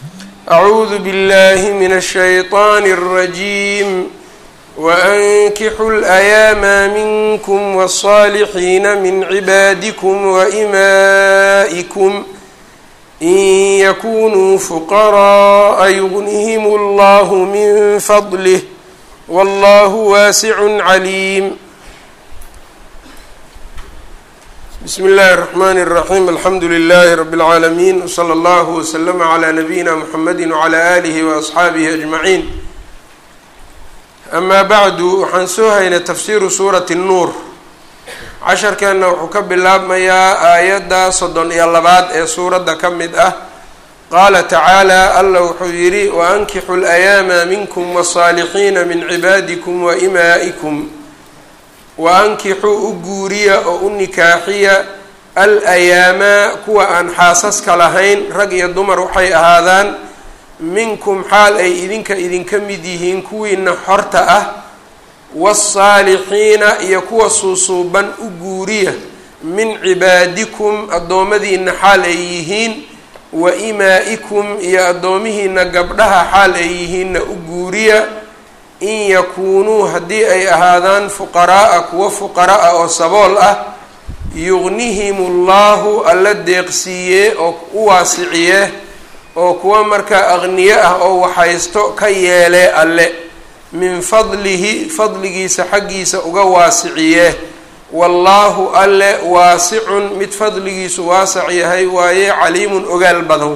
أعوذ بالله من الشيطان الرجيم وأنكحوا الأيام منكم والصالحين من عبادكم وإمائكم إن يكونوا فقراء يغنهم الله من فضله والله واسع عليم بسم الله الرحمن الرحيم الحمdu لله رب العاalمين وصلى الله وسلم على نبيina محمد وعلى آله وأصxaaبه أجمعين أما bعd waxaan soo haynay تfsiru suuraة النuur casharkeenna wuxuu ka bilaabmayaa aayadda soddon iyo labaad ee suuradda ka mid ah qaala tacaalى alla wuxuu yidhi وأnkixu الأyaama minkm والصاalixiina min cibaadiكm وإmaaئكm wa-ankixuu u guuriya oo u nikaaxiya al ayaamaa kuwa aan xaasaska lahayn rag iyo dumar waxay ahaadaan minkum xaal ay idinka idinka mid yihiin kuwiina xorta ah waasaalixiina iyo kuwa suusuuban u guuriya min cibaadikum addoommadiina xaal ay yihiin wa imaa-ikum iyo addoomihiina gabdhaha xaal ay yihiinna u guuriya in yakuunuu haddii ay ahaadaan fuqaraaa kuwa fuqara-a oo sabool ah yuqnihimu llahu alla deeqsiiye oo u waasiciye oo kuwa markaa aqniye ah oo waxaysto ka yeelee alle min fadlihi fadligiisa xaggiisa uga waasiciye wallaahu alle waasicun mid fadligiisu waasac yahay waaye caliimun ogaal badan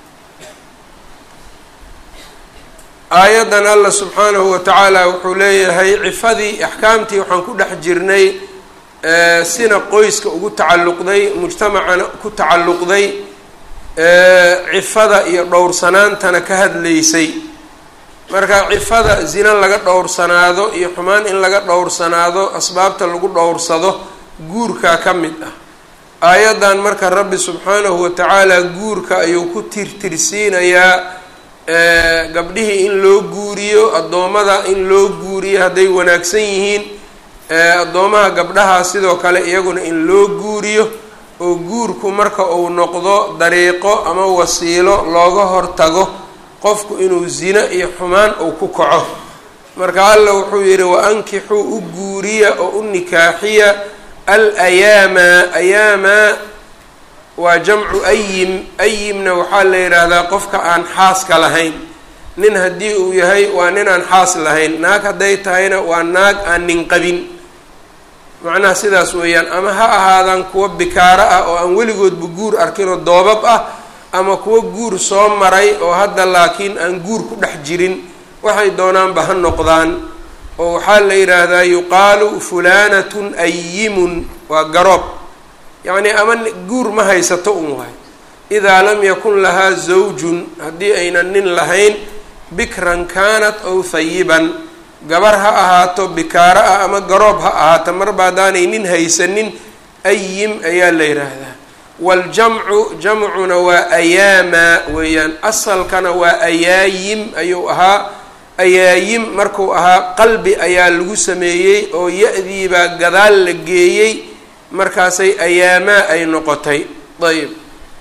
aayaddan allah subxaanahu wa tacaala wuxuu leeyahay cifadii axkaamtii waxaan ku dhex jirnay sina qoyska ugu tacalluqday mujtamacana ku tacalluqday cifada iyo dhowrsanaantana ka hadlaysay marka cifada zina laga dhowrsanaado iyo xumaan in laga dhowrsanaado asbaabta lagu dhowrsado guurkaa ka mid ah aayaddan marka rabbi subxaanahu wa tacaala guurka ayuu ku tirtirsiinayaa gabdhihii in loo guuriyo addoommada in loo guuriyo hadday wanaagsan yihiin addoomaha gabdhaha sidoo kale iyaguna in loo guuriyo oo guurku marka uu noqdo dariiqo ama wasiilo looga hortago qofku inuu zino iyo xumaan uu ku kaco marka alla wuxuu yidhi wa-ankixuu u guuriya oo u nikaaxiya al ayaama ayaamaa waa jamcu ayim ayimna waxaa la yidhaahdaa qofka aan xaaska lahayn nin haddii uu yahay waa nin aan xaas lahayn naag hadday tahayna waa naag aan nin qabin macnaha sidaas weeyaan ama ha ahaadaan kuwa bikaaro ah oo aan weligoodba guur arkin oo doobab ah ama kuwa guur soo maray oo hadda laakiin aan guur ku dhex jirin waxay doonaanba ha noqdaan oo waxaa la yidhaahdaa yuqaalu fulaanatun ayimun waa garoob yacnii ama guur ma haysato un waay idaa lam yakun lahaa zawjun haddii aynan nin lahayn bikran kaanat ow hayiban gabar ha ahaato bikaaro ah ama garoob ha ahaato marba haddaanay nin haysanin ayim ayaa la yidhaahdaa waaljamcu jamcuna waa ayaamaa weeyaan asalkana waa ayaayim ayuu ahaa ayaayim markuu ahaa qalbi ayaa lagu sameeyey oo ya-diibaa gadaal la geeyey markaasay ayaamaa ay noqotay ayb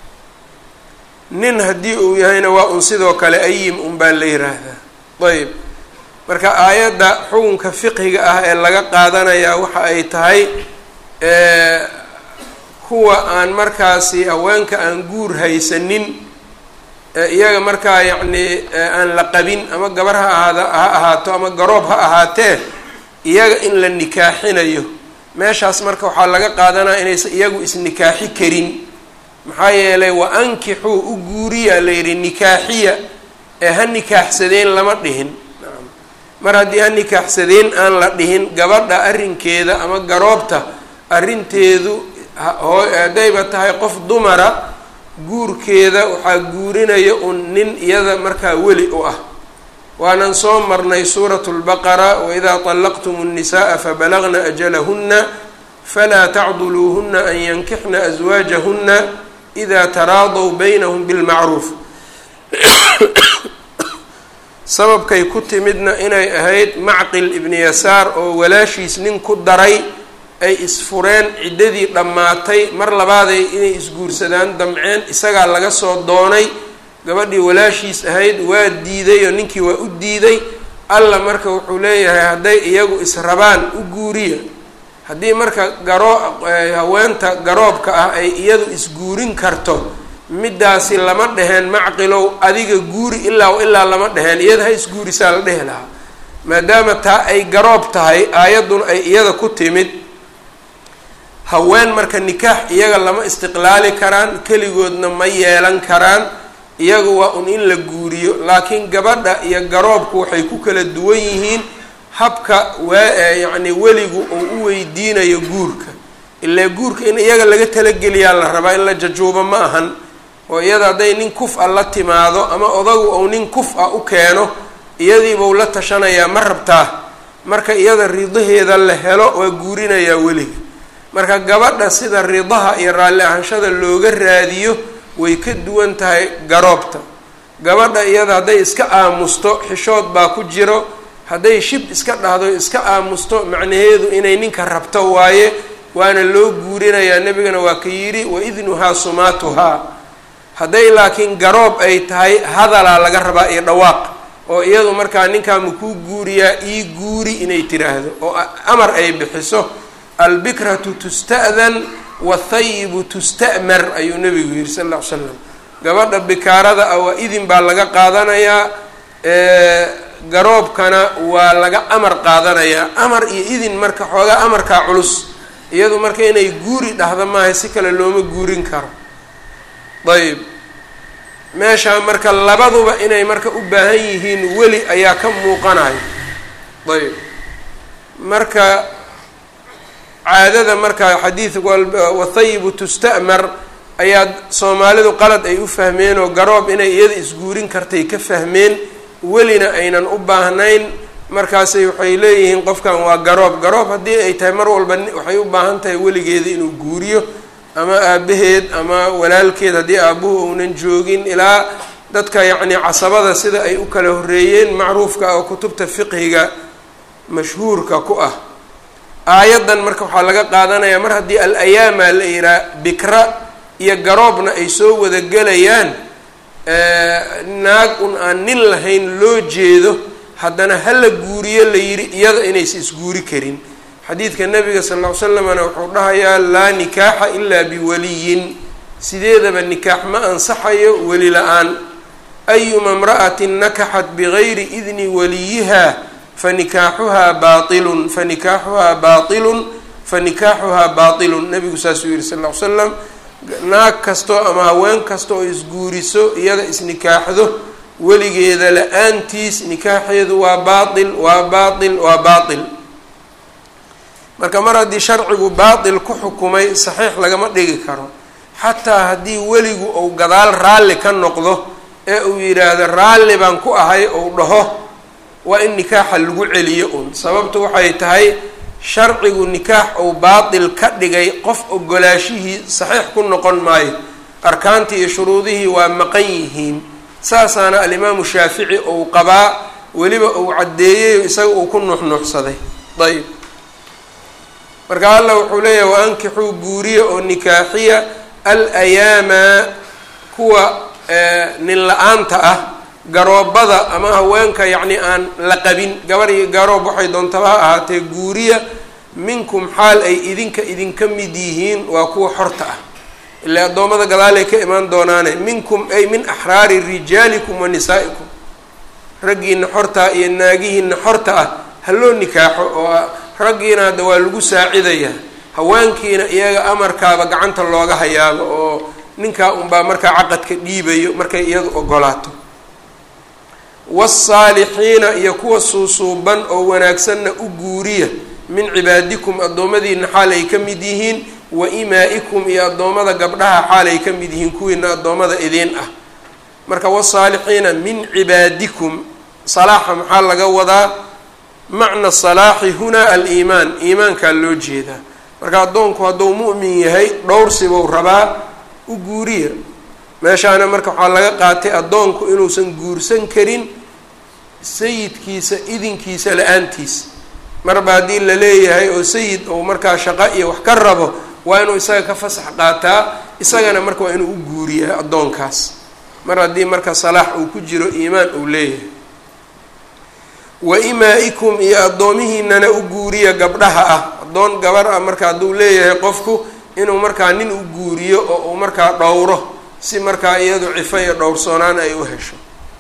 nin haddii uu yahayna waa un sidoo kale ayim un baa la yiraahdaa ayb marka aayadda xukunka fiqhiga ah ee laga qaadanayaa waxa ay tahay kuwa aan markaasi haweenka aan guur haysanin iyaga markaa yacnii aan la qabin ama gabar ha ahaada ha ahaato ama garoob ha ahaatee iyaga in la nikaaxinayo meeshaas marka waxaa laga qaadanaya inaysan iyagu isnikaaxi karin maxaa yeelay wa ankixuu u guuriya la yidhi nikaaxiya ee ha nikaaxsadeen lama dhihin mar haddii ha nikaaxsadeen aan la dhihin gabadha arrinkeeda ama garoobta arrinteedu haddayba tahay qof dumara guurkeeda waxaa guurinaya un nin iyada markaa weli u ah waanan soo marnay suuratu lbaqara waidaa طallaqtum الnisaءa fabalagna ajalahuna falaa tacduluuhuna an yankixna aswaajahuna ida taraadaw baynahum bilmacruuf sababkay ku timidna inay ahayd macqil ibni yasaar oo walaashiis nin ku daray ay isfureen ciddadii dhammaatay mar labaaday inay isguursadaan damceen isagaa laga soo doonay gabadhii walaashiis ahayd waa diiday oo ninkii waa u diiday alla marka wuxuu leeyahay hadday iyagu israbaan u guuriya haddii marka garoo haweenta garoobka ah ay iyadu isguurin karto middaasi lama dheheen macqilow adiga guuri ilaa ilaa lama dheheen iyada ha isguurisaa la dhehi lahaa maadaama taa ay garoob tahay aayadduna ay iyada ku timid haween marka nikaax iyaga lama istiqlaali karaan keligoodna ma yeelan karaan iyaga waa un in la guuriyo laakiin gabadha iyo garoobku waxay ku kala duwan yihiin habka waa yacni weligu uu u weydiinayo guurka ilaa guurka in iyaga laga talageliyaa la rabaa in la jajuubo ma ahan oo iyada hadday nin kuf a la timaado ama odagu ou nin kuf a u keeno iyadiibau la tashanayaa ma rabtaa marka iyada ridaheeda la helo waa guurinayaa weliga marka gabadha sida ridaha iyo raalli ahaanshada looga raadiyo way ka duwan tahay garoobta gabadha iyada hadday iska aamusto xishood baa ku jiro hadday shib iska dhahdo iska aamusto macnaheedu inay ninka rabto waaye waana loo guurinayaa nebigana waa ka yidhi wa idnuhaa sumaatuhaa hadday laakiin garoob ay tahay hadalaa laga rabaa iyo dhawaaq oo iyadu markaa ninkaa makuu guuriyaa ii guuri inay tiraahdo oo amar ay bixiso albikratu tusta'dan wathayibu tusta'mar ayuu nebigu yihi sal lla ly slam gabadha bikaarada ah waa idin baa laga qaadanayaa garoobkana waa laga amar qaadanayaa amar iyo idin marka xoogaa amarkaa culus iyadu marka inay guuri dhahda maaha si kale looma guurin karo ayb meeshaa marka labaduba inay marka u baahan yihiin weli ayaa ka muuqanayo ayb marka caadada marka xadiidku wathayibu tusta'mar ayaa soomaalidu qalad ay u fahmeen oo garoob inay iyada isguurin kartay ka fahmeen welina aynan u baahnayn markaasay waxay leeyihiin qofkan waa garoob garoob haddii ay tahay mar walba waxay u baahan tahay weligeeda inuu guuriyo ama aabaheed ama walaalkeed haddii aabuhu uunan joogin ilaa dadka yacni casabada sida ay u kala horreeyeen macruufka oo kutubta fiqhiga mashhuurka ku ah aayaddan marka waxaa laga qaadanayaa mar haddii al ayaama la yihaa bikra iyo garoobna ay soo wada gelayaan naag un aan nin lahayn loo jeedo haddana hala guuriyo la yidhi iyada inaysa isguuri karin xadiidka nabiga sal ll ly slamna wuxuu dhahayaa laa nikaaxa ilaa biwaliyin sideedaba nikaax ma ansaxayo weli la-aan ayuma imra'atin nakaxat bigayri idni waliyiha fanikaaxuhaa baailun fanikaaxuhaa baailun fanikaaxuhaa baailun nabigu saasuu yihi sal ll ly slam naag kastoo ama haween kasta oo isguuriso iyada isnikaaxdo weligeeda la-aantiis nikaaxeedu waa baail waa baail waa baail marka mar haddii sharcigu baatil ku xukumay saxiix lagama dhigi karo xataa haddii weligu uu gadaal raalli ka noqdo ee uu yidhaahdo raalli baan ku ahay ou dhaho waa in nikaaxa lagu celiyo un sababtu waxay tahay sharcigu nikaax uu baatil ka dhigay qof ogolaashihii saxiix ku noqon maayo arkaantii iyo shuruudihii waa maqan yihiin saasaana alimaamu shaafici uu qabaa weliba uu caddeeyey isaga uu ku nuuxnuuxsaday ayb marka alla wuxuu leeyahay wa ankixuu guuriya oo nikaaxiya al ayaama kuwa nin la-aanta ah garoobada ama haweenka yacni aan la qabin gabar iyo garoob waxay doontaba ha ahaatee guuriya minkum xaal ay idinka idinka mid yihiin waa kuwa xorta ah ilaa addoommada gadaalay ka imaan doonaane minkum ay min axraari rijaalikum wa nisaa'ikum raggiina xortaa iyo naagihiina xorta ah haloo nikaaxo oo raggiina hadda waa lagu saacidayaa haweenkiina iyaga amarkaaba gacanta looga hayaaba oo ninkaa unbaa markaa caqadka dhiibayo markay iyadu ogolaato wasaalixiina iyo kuwa suusuuban oo wanaagsanna u guuriya min cibaadikum addoommadiina xaal ay ka mid yihiin wa imaa-ikum iyo addoommada gabdhaha xaal ay ka mid yihiin kuwiina addoommada idiin ah marka wasaalixiina min cibaadikum salaaxa maxaa laga wadaa macna salaaxi hunaa aliimaan iimaankaa loo jeedaa marka addoonku hadduu mu'min yahay dhowrsibuu rabaa u guuriya meeshaana marka waxaa laga qaatay addoonku inuusan guursan karin sayidkiisa idinkiisa la-aantiis marba haddii la leeyahay oo sayid ou markaa shaqo iyo wax ka rabo waa inuu isaga ka fasax qaataa isagana marka waa inuu u guuriyaa addoonkaas mar haddii marka salaax uu ku jiro iimaan uu leeyahay wa imaa-ikum iyo addoomihiinana u guuriya gabdhaha ah addoon gabar ah marka hadduu leeyahay qofku inuu markaa nin u guuriyo oo uu markaa dhowro si markaa iyadu cifo iyo dhowrsoonaan ay u hesho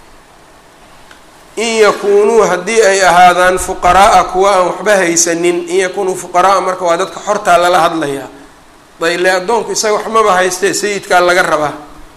in yakuunuu haddii ay ahaadaan fuqaraaa kuwa aan waxba haysanin in yakuunuu fuqaraaa marka waa dadka xortaa lala hadlayaa dayle addoonku isaga waxmaba haystee sayidkaa laga rabaa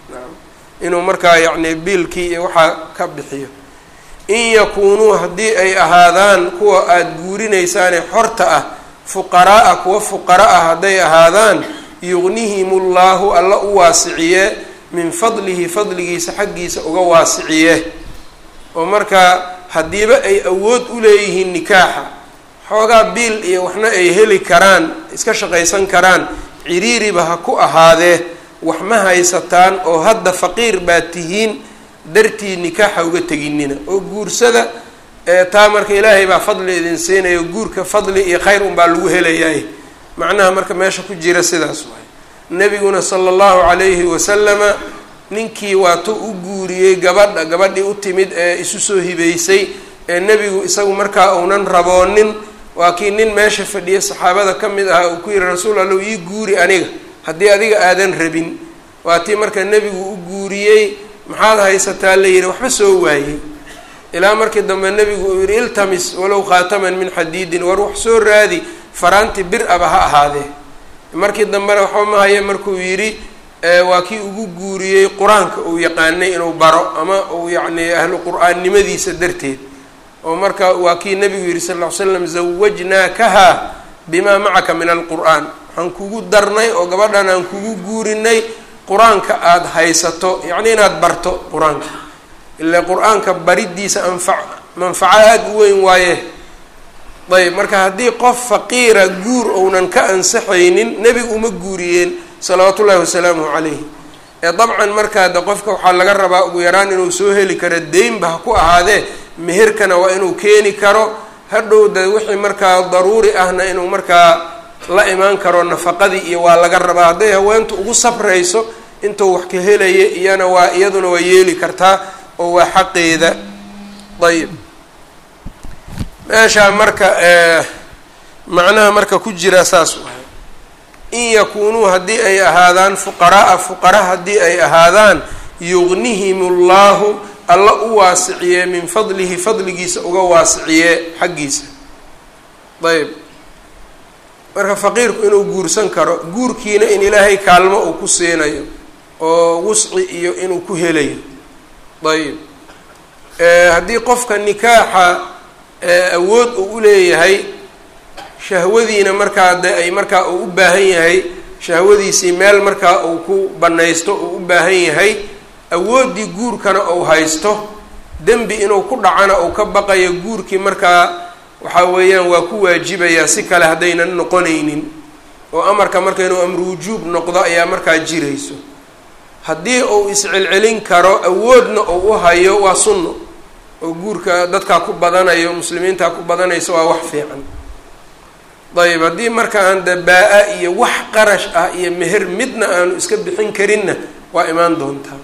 inuu markaa yacni biilkii iyo waxaa ka bixiyo in yakuunuu haddii ay ahaadaan kuwa aada guurinaysaane xorta ah fuqaraaa kuwa fuqara ah hadday ahaadaan yugnihim llaahu alla u waasiciye min fadlihi fadligiisa xaggiisa uga waasiciye oo markaa haddiiba ay awood u leeyihiin nikaaxa xoogaa biil iyo waxna ay heli karaan iska shaqaysan karaan ciriiriba ha ku ahaadee wax ma haysataan oo hadda faqiir baad tihiin dartii nikaaxa uga teginina oo guursada taa marka ilaahay baa fadli idin siinayo guurka fadli iyo khayr unbaa lagu helayaay macnaha marka meesha ku jira sidaas waay nebiguna sala allahu calayhi wasalama ninkii waatuu u guuriyey gabadha gabadhii u timid ee isu soo hibeysay ee nebigu isagu markaa uunan raboonin waa kii nin meesha fadhiya saxaabada ka mid ahaa uu ku yihi rasuul allow ii guuri aniga haddii adiga aadan rabin waa tii marka nebigu u guuriyey maxaad haysataa la yihi waxba soo waayey ilaa markii dambe nebigu uu yihi iltamis walow khaataman min xadiidin war wax soo raadi faraanti bir aba ha ahaadee markii dambena waxba ma haye markuu yidhi waa kii ugu guuriyey qur-aanka uu yaqaanay inuu baro ama uu yacni ahlu qur-aannimadiisa darteed oo marka waa kii nebigu yihi sal ll ly slam zawajnaakaha bimaa macaka min alqur'aan waxaan kugu darnay oo gabadhan aan kugu guurinay qur-aanka aada haysato yacni inaad barto qur-aanka ilaa qur-aanka baridiisa anfa manfaco aada u weyn waaye ayb marka haddii qof faqiira guur ounan ka ansaxaynin nebigu uma guuriyeen salawaatu ullahi wasalaamuhu calayhi ee dabcan markaa de qofka waxaa laga rabaa ugu yaraan inuu soo heli karo deynba ha ku ahaadee meherkana waa inuu keeni karo hadhow de wixii markaa daruuri ahna inuu markaa la imaan karo nafaqadii iyo waa laga rabaa hadday haweentu ugu sabrayso intuu wax ka helaya iyana waa iyaduna waa yeeli kartaa oo waa xaqeeda ayib meeshaa marka macnaha marka ku jira saas waay in yakuunuu haddii ay ahaadaan fuqaraaa fuqara haddii ay ahaadaan yugnihim llahu alla u waasiciye min fadlihi fadligiisa uga waasiciye xaggiisa ayb marka faqiirku inuu guursan karo guurkiina in ilaahay kaalmo uu ku siinayo oo wusci iyo inuu ku helayo ayb haddii qofka nikaaxa awood uu u leeyahay shahwadiina markaa de ay markaa uu u baahan yahay shahwadiisii meel markaa uu ku banaysto uu u baahan yahay awooddii guurkana uu haysto dembi inuu ku dhacana uu ka baqayo guurkii markaa waxaa weeyaan waa ku waajibayaa si kale haddaynan noqonaynin oo amarka marka inuu amru wujuub noqdo ayaa markaa jirayso haddii uu iscelcelin karo awoodna uu u hayo waa sunno oo guurka dadkaa ku badanayo muslimiintaa ku badanaysa waa wax fiican dayib haddii marka aan de baa-a iyo wax qarash ah iyo meher midna aanu iska bixin karinna waa imaan doontaa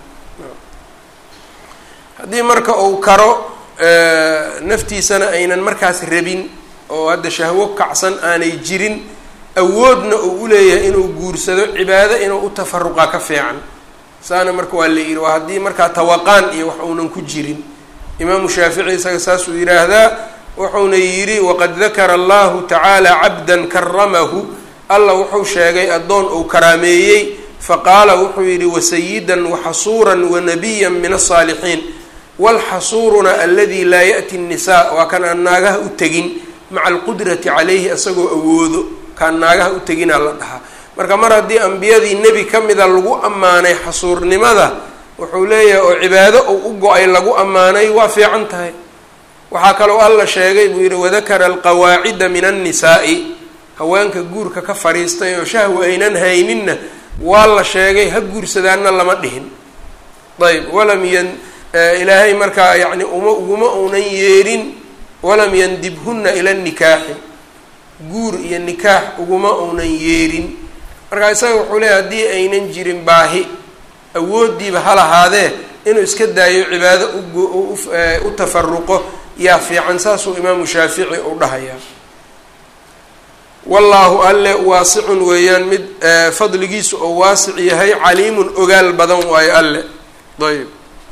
haddii marka uu karo naftiisana aynan markaas rabin oo hadda shahwo kacsan aanay jirin awoodna uu u leeyahay inuu guursado cibaado inuu u tafaruqa ka fiican saana marka waa la yidhi waa haddii markaa tawaqaan iyo wax uunan ku jirin imaamu shaafici isaga saasuu yidhaahdaa wuxuuna yidhi waqad dakara allahu tacaala cabdan karamahu alla wuxuu sheegay addoon uu karaameeyey faqaala wuxuu yidhi wasayidan waxasuuran wanabiyan min asaalixiin walxasuuruna aladi laa ya'ti nnisaa waa kan aan naagaha u tegin maca alqudrati calayhi isagoo awoodo kaan naagaha u teginaa la dhahaa marka mar haddii ambiyadii nebi ka mida lagu ammaanay xasuurnimada wuxuu leeyahay oo cibaado uu u go-ay lagu ammaanay waa fiican tahay waxaa kaloo alla sheegay buu yidhi wadakara alqawaacida min annisaa'i haweenka guurka ka fadhiistay oo shahwa aynan hayninna waa la sheegay ha guursadaanna lama dhihin ayb walam yan ilaahay markaa yacni uma uguma uunan yeerin walam yandibhunna ila nikaaxi guur iyo nikaax uguma uunan yeerin markaa isaga wuxuu leeyahy haddii aynan jirin baahi awooddiiba ha lahaadee inuu iska daayo cibaado u tafaruqo yaa fiican saasuu imaamu shaafici u dhahayaa wallaahu alle waasicun weeyaan mid fadligiisu oo waasic yahay caliimun ogaal badan waayo alle ayb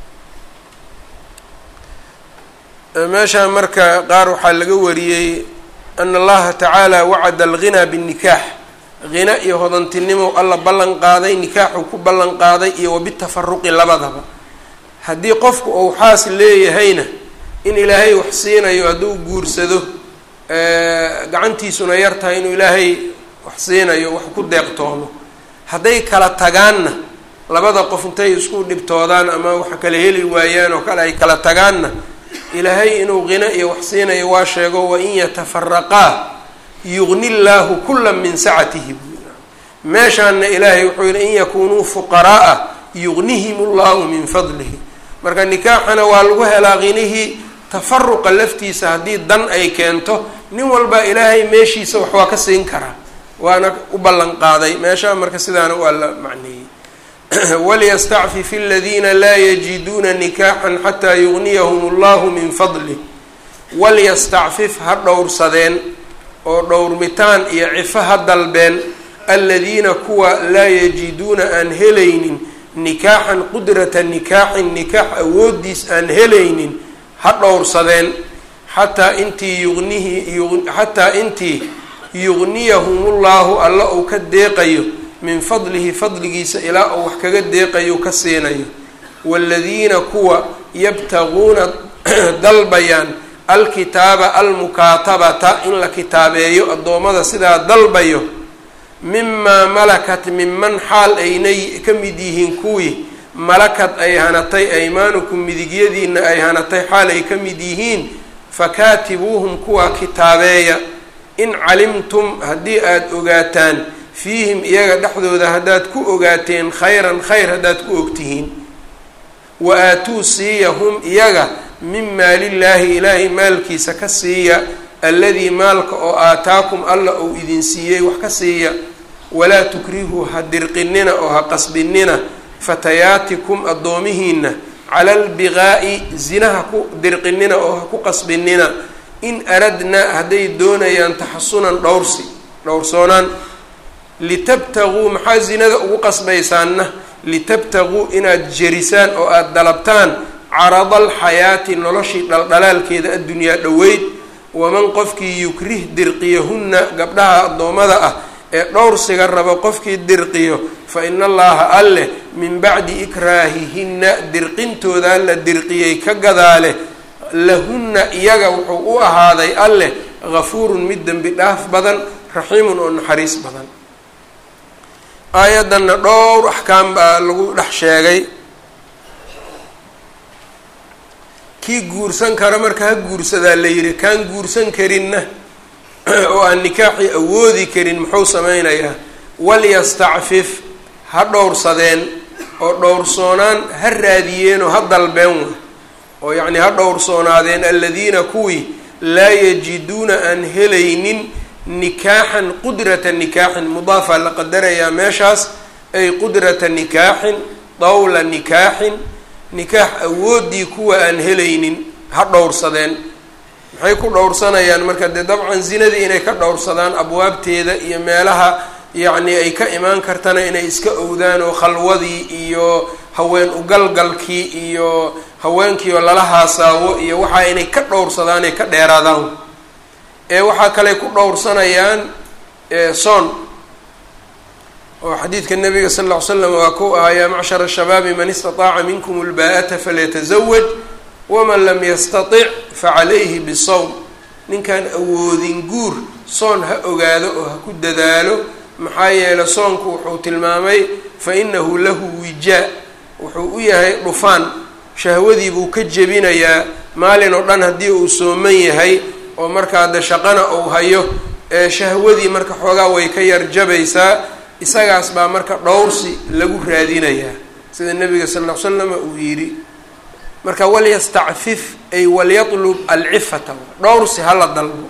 meeshaan marka qaar waxaa laga wariyey ana allaha tacaala wacada alghinaa binnikaax hina iyo hodantinimo alla ballan qaaday nikaaxuu ku ballan qaaday iyo wabitafaruqi labadaba haddii qofku uu xaas leeyahayna in ilaahay wax siinayo hadduu guursado gacantiisuna yar tahay inuu ilaahay wax siinayo wax ku deeqtoomo hadday kala tagaanna labada qof intay isku dhibtoodaan ama wax kala heli waayaan oo kale ay kala tagaanna ilaahay inuu qino iyo wax siinayo waa sheego wain yatafaraqaa yugni llaahu kula min sacatihi meeshaana ilaahay wuxuu yihi in yakunuu fuqaraaa yugnihim llahu min fadlihi marka nikaaxana waa lagu helaa qinihii tafaruqa laftiisa haddii dan ay keento nin walba ilaahay meeshiisa wax waa ka siin karaa waana u ballan qaaday meeshaa marka sidaana waa la macneeyey waliyastacfif aladiina laa yajiduuna nikaaxan xataa yugniyahum allahu min fadlih walyastacfif ha dhowrsadeen oo dhowrmitaan iyo cifo ha dalbeen aladiina kuwa laa yajiduuna aan helaynin nikaaxan qudrata nikaaxin nikaax awoodiis aan helaynin ha dhowrsadeen xataa intii yugnihi xataa intii yugniyahumullahu alla uu ka deeqayo min fadlihi fadligiisa ilaa uu wax kaga deeqayo ka siinayo waaladiina kuwa yabtaguuna dalbayaan alkitaaba almukaatabata in la kitaabeeyo addoommada sidaa dalbayo mimaa malakat minman xaal aynay ka mid yihiin kuwii malakad ay hanatay aymaanukum midigyadiina ay hanatay xaal ay ka mid yihiin fakaatibuuhum kuwaa kitaabeeya in calimtum haddii aada ogaataan fiihim iyaga dhexdooda haddaad ku ogaateen khayran khayr haddaad ku ogtihiin wa aatuu siiya hum iyaga min maalillaahi ilaahay maalkiisa ka siiya alladii maalka oo aataakum alla uu idin siiyey wax ka siiya walaa tukrihuu ha dirqinina oo ha qasbinina fatayaatikum addoomihiina cala albiqaa'i zinaha ku dirqinina oo ha ku qasbinina in aradnaa hadday doonayaan taxasunan dhowrsi dhowrsoonaan litabtaguu maxaa zinada ugu qasbaysaanna litabtaguu inaad jerisaan oo aada dalabtaan carada alxayaati noloshii dhaldhalaalkeeda addunyaa dhoweyd waman qofkii yukrih dirqiyahunna gabdhaha addoommada ah ee dhowrsiga rabo qofkii dirqiyo fa ina allaha alleh min bacdi ikraahihinna dirqintoodaa la dirqiyey ka gadaale lahunna iyaga wuxuu u ahaaday alleh gafuurun mid dembi dhaaf badan raxiimun oo naxariis badan aayaddanna dhowr axkaam baa lagu dhex sheegay kii guursan kara marka ha guursadaa la yidhi kaan guursan karinna oo aan nikaaxii awoodi karin muxuu sameynayaa walyastacfif ha dhowrsadeen oo dhowrsoonaan ha raadiyeen oo ha dalbeen wa oo yacnii ha dhowrsoonaadeen aladiina kuwii laa yajiduuna aan helaynin nikaaxan qudrata nikaaxin mudaafaa la qadarayaa meeshaas ay qudrata nikaaxin dawla nikaaxin nikaax awooddii kuwa aan helaynin ha dhowrsadeen maxay ku dhowrsanayaan marka dee dabcan zinadii inay ka dhowrsadaan abwaabteeda iyo meelaha yacni ay ka imaan kartana inay iska owdaan oo khalwadii iyo haween ugalgalkii iyo haweenkii oo lala haasaawo iyo waxaa inay ka dhowrsadaan ay ka dheeraadaan ee waxaa kale ku dhowrsanayaan soon oo xadiidka nabiga sal ll ly slam waa ku ahaa yaa macshara ashabaabi man istataaca minkum ulbaa'ata falyatazawaj waman lam yastatic facalayhi bisawm ninkaan awoodin guur soon ha ogaado oo ha ku dadaalo maxaa yeelay soonku wuxuu tilmaamay fa inahu lahu wijaa wuxuu u yahay dhufaan shahwadii buu ka jebinayaa maalin oo dhan haddii uu sooman yahay oo markaa de shaqana uu hayo ee shahwadii marka xoogaa way ka yarjabaysaa isagaas baa marka dhowrsi lagu raadinayaa sida nabiga sal ll ly slama uu yidhi marka walyastacfif ay walyatlub alcifata dhowrsi hala dalbo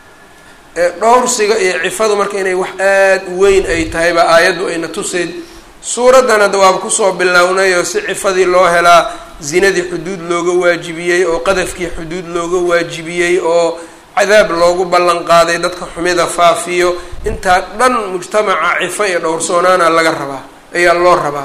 ee dhowrsiga iyo cifadu marka inay wax aada u weyn ay tahay baa aayaddu ayna tuseed suuraddan hadda waaba kusoo bilownay oo si cifadii loo helaa zinadii xuduud looga waajibiyey oo qadafkii xuduud looga waajibiyey oo cadaab loogu ballan qaaday dadka xumida faafiyo intaa dhan mujtamaca cifo iyo dhowrsoonaana laga rabaa ayaa loo rabaa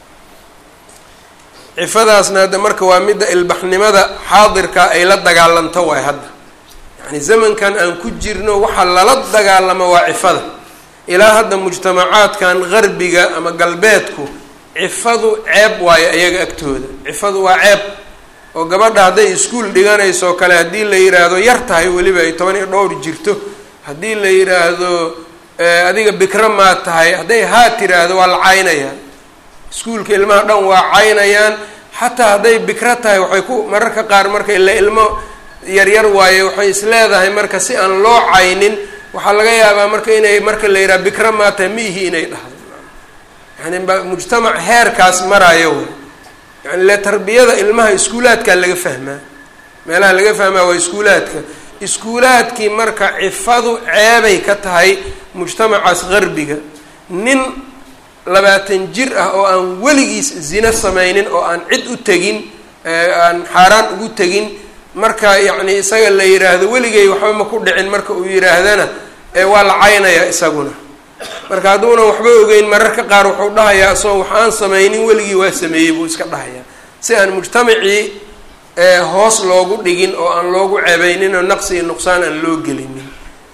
cifadaasna hadda marka waa midda ilbaxnimada xaadirka ay la dagaalanto waay hadda yacni zamankan aan ku jirno waxaa lala dagaalamo waa cifada ilaa hadda mujtamacaadkan qarbiga ama galbeedku cifadu ceeb waayo iyaga agtooda cifadu waa ceeb oo gabadha hadday iskuol dhiganayso o kale haddii la yidhaahdo yar tahay weliba ay toban iyo dhowr jirto haddii la yidhaahdo adiga bikra maa tahay hadday haa tiraahdo waa la caynayaa iskuulka ilmaha dhan waa caynayaan xataa hadday bikro tahay waxay ku mararka qaar marka ila ilmo yaryar waaye waxay isleedahay marka si aan loo caynin waxaa laga yaabaa marka inay marka la yidhaha bikra maa tahay miihi inay dhahdo yani mujtamac heerkaas maraayo wey yani le tarbiyada ilmaha iskuulaadkaa laga fahmaa meelaha laga fahmaa waa iskuulaadka iskuulaadkii marka cifadu ceebay ka tahay mujtamacaas qarbiga nin labaatan jir ah oo aan weligiis zino sameynin oo aan cid u tegin aan xaaraan ugu tegin marka yacni isaga la yidhaahdo weligay waxba ma ku dhicin marka uu yidhaahdana waa la caynayaa isaguna marka hadduuna waxba ogeyn mararka qaar wuxuu dhahayaa isagoo wax aan sameynin weligii waa sameeyey buu iska dhahayaa si aan mujtamacii hoos loogu dhigin oo aan loogu ceebeynin oo naqsi iyo nuqsaan aan loo gelinin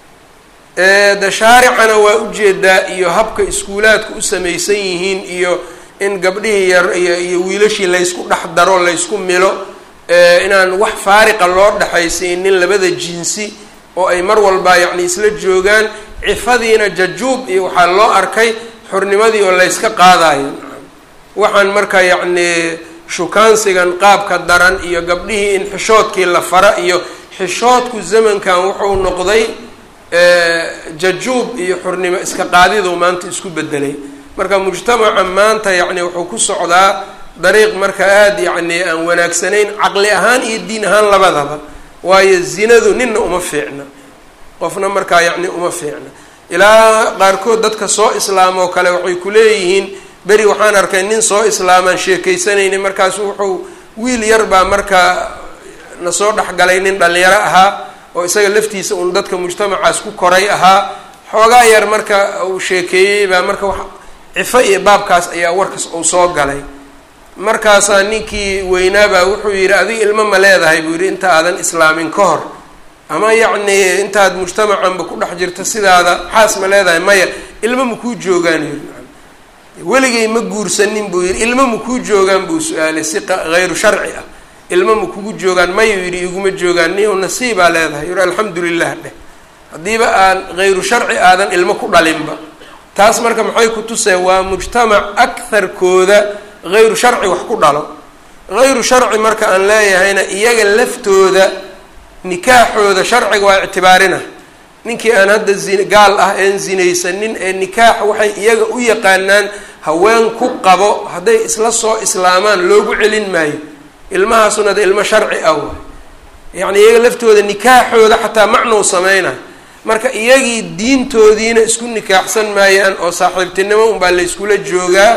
de shaaricana waa ujeedaa iyo habka iskuulaadku u samaysan yihiin iyo in gabdhihii yar iyo iyo wiilashii laysku dhex daro laysku milo inaan wax faariqa loo dhexaysiinin labada jinsi oo ay mar walba yacni isla joogaan cifadiina jajuub iyo waxaa loo arkay xurnimadii oo layska qaadayo waxaan marka yacni shukaansigan qaabka daran iyo gabdhihii in xishoodkii la fara iyo xishoodku zamankan wuxuu noqday jajuub iyo xurnimo iska qaadidu maanta isku bedelay marka mujtamaca maanta yacni wuxuu ku socdaa dariiq marka aada yacni aan wanaagsanayn caqli ahaan iyo diin ahaan labadaba waayo zinadu ninna uma fiicna qofna markaa yacni uma fiicna ilaa qaarkood dadka soo islaamoo kale waxay ku leeyihiin beri waxaan arkay nin soo islaamaan sheekaysanayni markaasu wuxuu wiil yar baa markaa na soo dhexgalay nin dhalinyaro ahaa oo isaga laftiisa uun dadka mujtamacaas ku koray ahaa xoogaa yar marka uu sheekeeyey baa marka wax cifo iyo baabkaas ayaa warkas uu soo galay markaasaa ninkii weynaabaa wuxuu yidhi adiga ilmo ma leedahay buu yidhi inta aadan islaamin ka hor ama yacni intaad mujtamacanba ku dhex jirto sidaada xaas ma leedahay maya ilmo makuu joogaan yidhi weligay ma guursanin buu yidhi ilmo makuu joogaan buu su-aalay si hayru sharci ah ilmo ma kugu joogaan mayuu yidhi iguma joogaan niyow nasiibaa leedahay yidhi alxamdu lilah dheh haddiiba aan hayru sharci aadan ilmo ku dhalinba taas marka maxay ku tusee waa mujtamac akharkooda hayru sharci wax ku dhalo hayru sharci marka aan leeyahayna iyaga laftooda nikaaxooda sharciga waa ictibaarina ninkii aan hadda zin gaal ah een zinaysanin ee nikaax waxay iyaga u yaqaanaan haween ku qabo hadday isla soo islaamaan loogu celin maayo ilmahaasuna de ilmo sharci ah waay yacni iyaga laftooda nikaaxooda xataa macnow sameynayo marka iyagii diintoodiina isku nikaaxsan maayaan oo saaxiibtinimo unbaa la yskula joogaa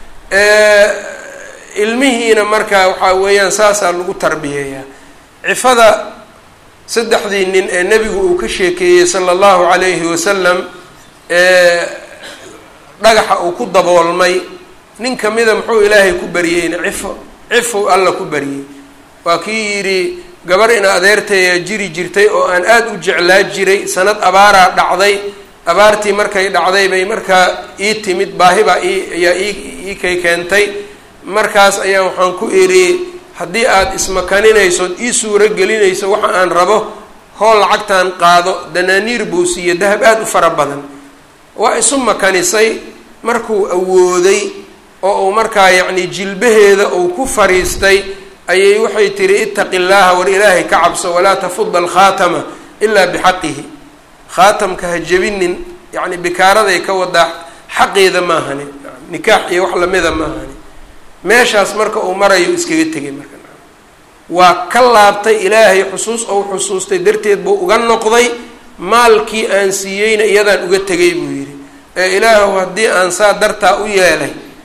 ilmihiina marka waxaa weeyaan saasaa lagu tarbiyeeyaa cifada saddexdii nin ee nebigu uu ka sheekeeyey sala allahu calayhi wasalam ee dhagaxa uu ku daboolmay nin kamida muxuu ilaahay ku baryeyna cifo cifow alla ku baryey waa kii yidhi gabar ina adeertaya jiri jirtay oo aan aada u jeclaa jiray sanad abaaraa dhacday abaartii markay dhacday bay markaa ii timid baahi baa ii ayaa ii ii kay keentay markaas ayaa waxaan ku idhi haddii aada ismakaninayso ii suuro gelinayso waxa aan rabo hool lacagtaan qaado danaaniir buu siiye dahab aada u fara badan waa isu makanisay markuu awooday oo uu markaa yacni jilbaheeda uu ku fariistay ayay waxay tihi itaqi llaaha war ilaahay ka cabso walaa tafuda alkhaatama ilaa bixaqihi khaatamka ha jebinin yacni bikaaraday ka wadaa xaqeeda maahani nikaax iyo wax lamida maahani meeshaas marka uu marayo iskaga tegay marka waa ka laabtay ilaahay xusuus ou xusuustay darteed buu uga noqday maalkii aan siiyeyna iyadaan uga tegay buu yidhi ee ilaahu haddii aan saa dartaa u yeelay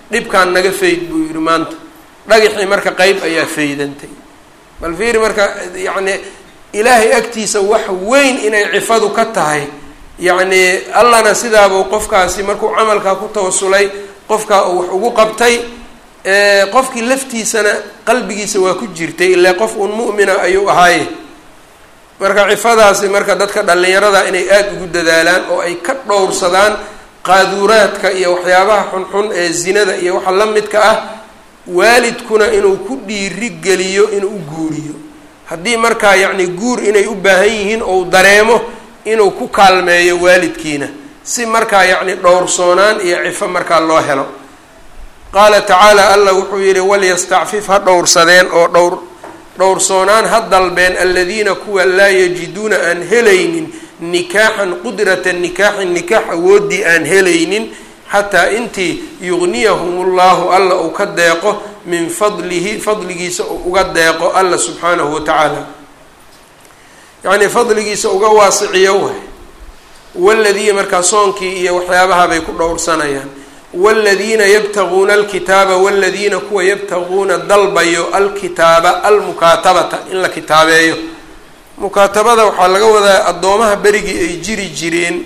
dhibkaan naga fayd buu yidhi maanta dhagaxii marka qeyb ayaa faydantay bal fiiri marka yacni ilaahay agtiisa wax weyn inay cifadu ka tahay yacni allana sidaabuu qofkaasi markuu camalkaa ku tawasulay qofkaa uu wax ugu qabtay qofkii laftiisana qalbigiisa waa ku jirtay ilaa qof uun mu'mina ayuu ahaaye marka cifadaasi marka dadka dhallinyarada inay aada ugu dadaalaan oo ay ka dhowrsadaan qaaduuraadka iyo waxyaabaha xunxun ee zinada iyo waxa la midka ah waalidkuna inuu ku dhiiri geliyo inuu u guuriyo haddii markaa yacni guur inay u baahan yihiin ou dareemo inuu ku kaalmeeyo waalidkiina si markaa yacni dhowrsoonaan iyo cifo markaa loo helo qaala tacaala allah wuxuu yidhi walyastacfif ha dhowrsadeen oo dhowr dhowrsoonaan ha dalbeen aladiina kuwa laa yajiduuna aan helaynin nikaaxan qudrata nikaaxin nikaax awooddii aan helaynin xataa intii yugniyahum ullahu alla uu ka deeqo min fadlihi fadligiisa uu uga deeqo alla subxaanahu wa tacaala yacnii fadligiisa uga waasiciyo waay waladii markaa soonkii iyo waxyaabaha bay ku dhowrsanayaan waaladiina yabtaguuna alkitaaba waladiina kuwa yabtaguuna dalbayo alkitaaba almukaatabata in la kitaabeeyo mukaatabada waxaa laga wadaa addoomaha berigii ay jiri jireen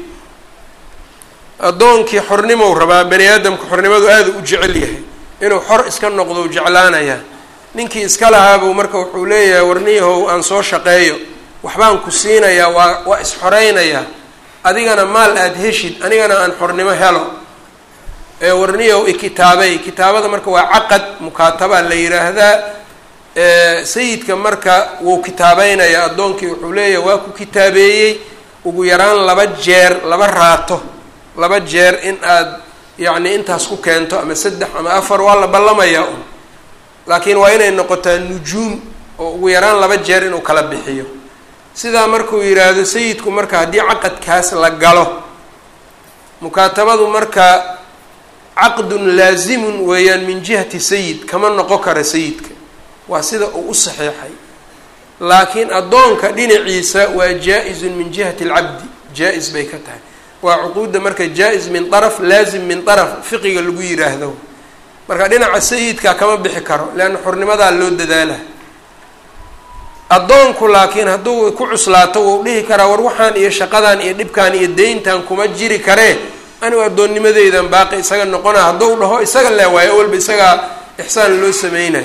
addoonkii xornimow rabaa bani aadamka xornimadu aada u jecel yahay inuu xor iska noqdo u jeclaanayaa ninkii iska lahaabuu marka wuxuu leeyahay warniyahow aan soo shaqeeyo waxbaan ku siinayaa waa waa is-xoreynayaa adigana maal aada heshid anigana aan xornimo helo ee warniyahow ikitaabay kitaabada marka waa caqad mukaataba la yiraahdaa sayidka marka wuu kitaabeynaya addoonkii wuxuu leeyahay waa ku kitaabeeyey ugu yaraan laba jeer laba raato laba jeer in aad yacni intaas ku keento ama saddex ama afar waa la ballamayaa un laakiin waa inay noqotaa nujuum oo ugu yaraan laba jeer inuu kala bixiyo sidaa markuu yidhaahdo sayidku marka haddii caqadkaas la galo mukaatabadu marka caqdun laazimun weeyaan min jihati sayid kama noqon kara sayidka waa sida uu u saxeexay laakiin addoonka dhinaciisa waa jaa-izun min jihati alcabdi jaa-is bay ka tahay waa cuquudda marka jaa-is min daraf laazim min daraf fiqiga lagu yiraahdo marka dhinaca sayidka kama bixi karo leanna xornimadaa loo dadaala addoonku laakiin hadduu ku cuslaato wuu dhihi karaa war waxaan iyo shaqadan iyo dhibkan iyo deyntan kuma jiri karee anigu addoonnimadeydan baaqi isaga noqona hadduu dhaho isaga le waayo awalba isagaa ixsaan loo sameynayo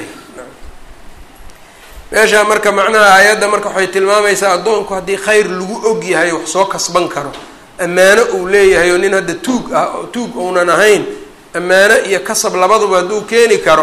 meeshaa marka macnaha aayadda marka waxay tilmaamaysaa addoonku haddii khayr lagu og yahay wax soo kasban karo ammaano uu leeyahay oo nin hadda tuug ah oo tuug uunan ahayn ammaano iyo kasab labaduba hadduu keeni karo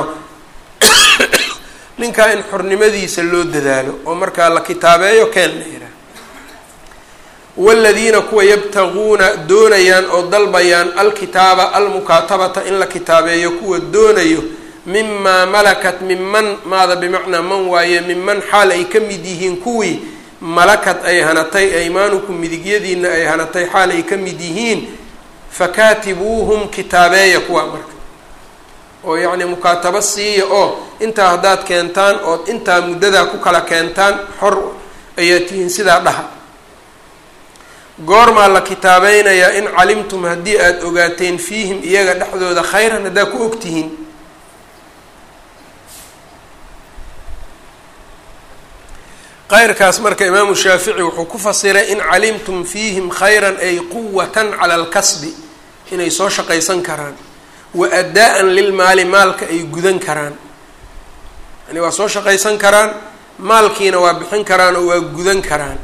ninkaa in xornimadiisa loo dadaalo oo markaa la kitaabeeyo keen la yidhaah waladiina kuwa yabtaguuna doonayaan oo dalbayaan alkitaaba almukaatabata in la kitaabeeyo kuwa doonayo mimaa malakat minman maada bimacnaa man waaye minman xaal ay ka mid yihiin kuwii malakad ay hanatay aymaanukum midigyadiina ay hanatay xaal ay ka mid yihiin fakaatibuuhum kitaabeeya kuwa marka oo yacni mukaatabo siiya oo intaa haddaad keentaan ood intaa muddadaa ku kala keentaan xor ayaa tihiin sidaa dhaha goormaa la kitaabeynayaa in calimtum haddii aada ogaateen fiihim iyaga dhexdooda khayran haddaa ku ogtihiin qayrkaas marka imaamu shaafici wuxuu ku fasiray in calimtum fiihim khayran ay quwatan cala alkasbi inay soo shaqaysan karaan wa addaa-an lilmaali maalka ay gudan karaan yani waa soo shaqaysan karaan maalkiina waa bixin karaan oo waa gudan karaan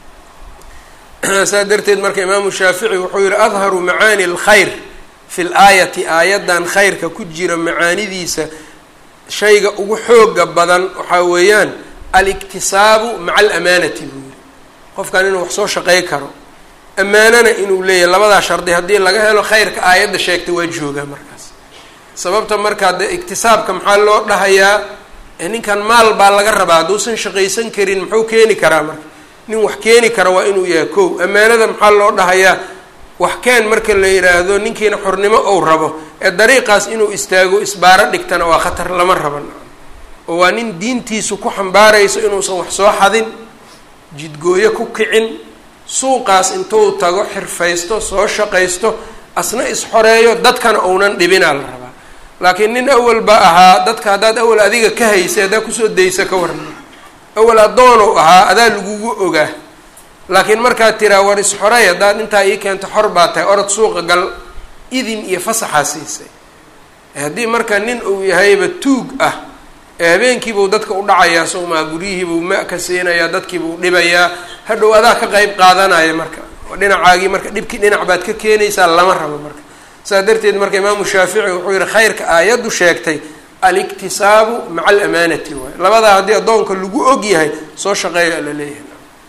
saas darteed marka imaamu shaafici wuxuu yihi adharu macaani alkhayr fi laayati aayaddan khayrka ku jira macaanidiisa shayga ugu xooga badan waxaa weeyaan aliktisaabu maca alamaanati buu yihi qofkan inuu wax soo shaqey karo ammaanana inuu leeyahay labadaa shardi haddii laga helo khayrka aayadda sheegtay waa joogaa markaas sababta markaa dee iktisaabka maxaa loo dhahayaa ninkan maal baa laga rabaa hadduusan shaqaysan karin muxuu keeni karaa marka nin wax keeni kara waa inuu yahay kow ammaanada maxaa loo dhahayaa wax keen marka la yidhaahdo ninkiina xornimo ou rabo ee dariiqaas inuu istaago isbaaro dhigtana waa khatar lama raban oo waa nin diintiisu ku xambaarayso inuusan wax soo xadin jidgooyo ku kicin suuqaas intuu tago xirfaysto soo shaqaysto asna isxoreeyo dadkana uunan dhibinaa la rabaa laakiin nin awalba ahaa dadka haddaad awal adiga ka haysay haddaad kusoo daysa ka waran awal addoonow ahaa adaa lagugu ogaa laakiin markaad tiraa war isxorey haddaad intaa ii keento xor baa tahay orod suuqa gal idin iyo fasaxaa siisay haddii marka nin uu yahayba tuug ah ee habeenkiibuu dadka u dhacayaa sowmaa guryihiibuu ma ka siinayaa dadkiibuu dhibayaa hadhow adaa ka qeyb qaadanaya marka oo dhinacaagii marka dhibkii dhinac baad ka keenaysaa lama rabo marka saas darteed marka imaamu shaafici wuxuu yihi khayrka aayaddu sheegtay aliktisaabu maca alamaanati waay labadaa haddii addoonka lagu og yahay soo shaqeeya la leeyahay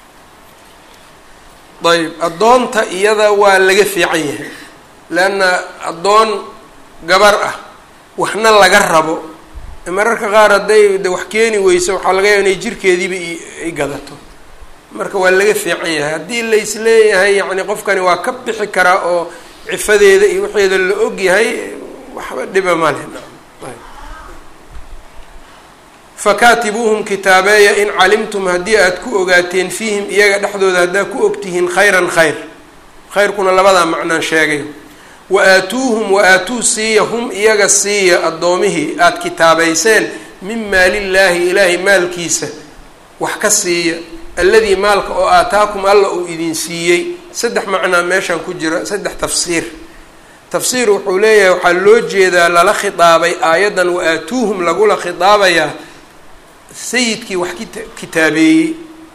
ayb addoonta iyada waa laga fiican yahay leanna addoon gabar ah waxna laga rabo mararka qaar hadday de wax keeni weyso waxaa laga yaaba inay jirkeediiba ay gadato marka waa laga fiican yahay haddii lais leeyahay yacni qofkani waa ka bixi karaa oo cifadeeda iyo waxeeda la og yahay waxba dhiba ma leh fakaatibuuhum kitaabeeya in calimtum haddii aad ku ogaateen fiihim iyaga dhexdooda haddaad ku ogtihiin khayran khayr khayrkuna labadaa macnaan sheegay wa aatuuhum wa aatuu siiya hum iyaga siiya addoomihii aada kitaabayseen min maalillaahi ilaahay maalkiisa wax ka siiya alladii maalka oo aataakum alla uu idin siiyey saddex macnaa meeshaan ku jira saddex tafsiir tafsiir wuxuu leeyahay waxaa loo jeedaa lala khitaabay aayaddan wa aatuuhum lagula khitaabayaa sayidkii wax kita kitaabeeyey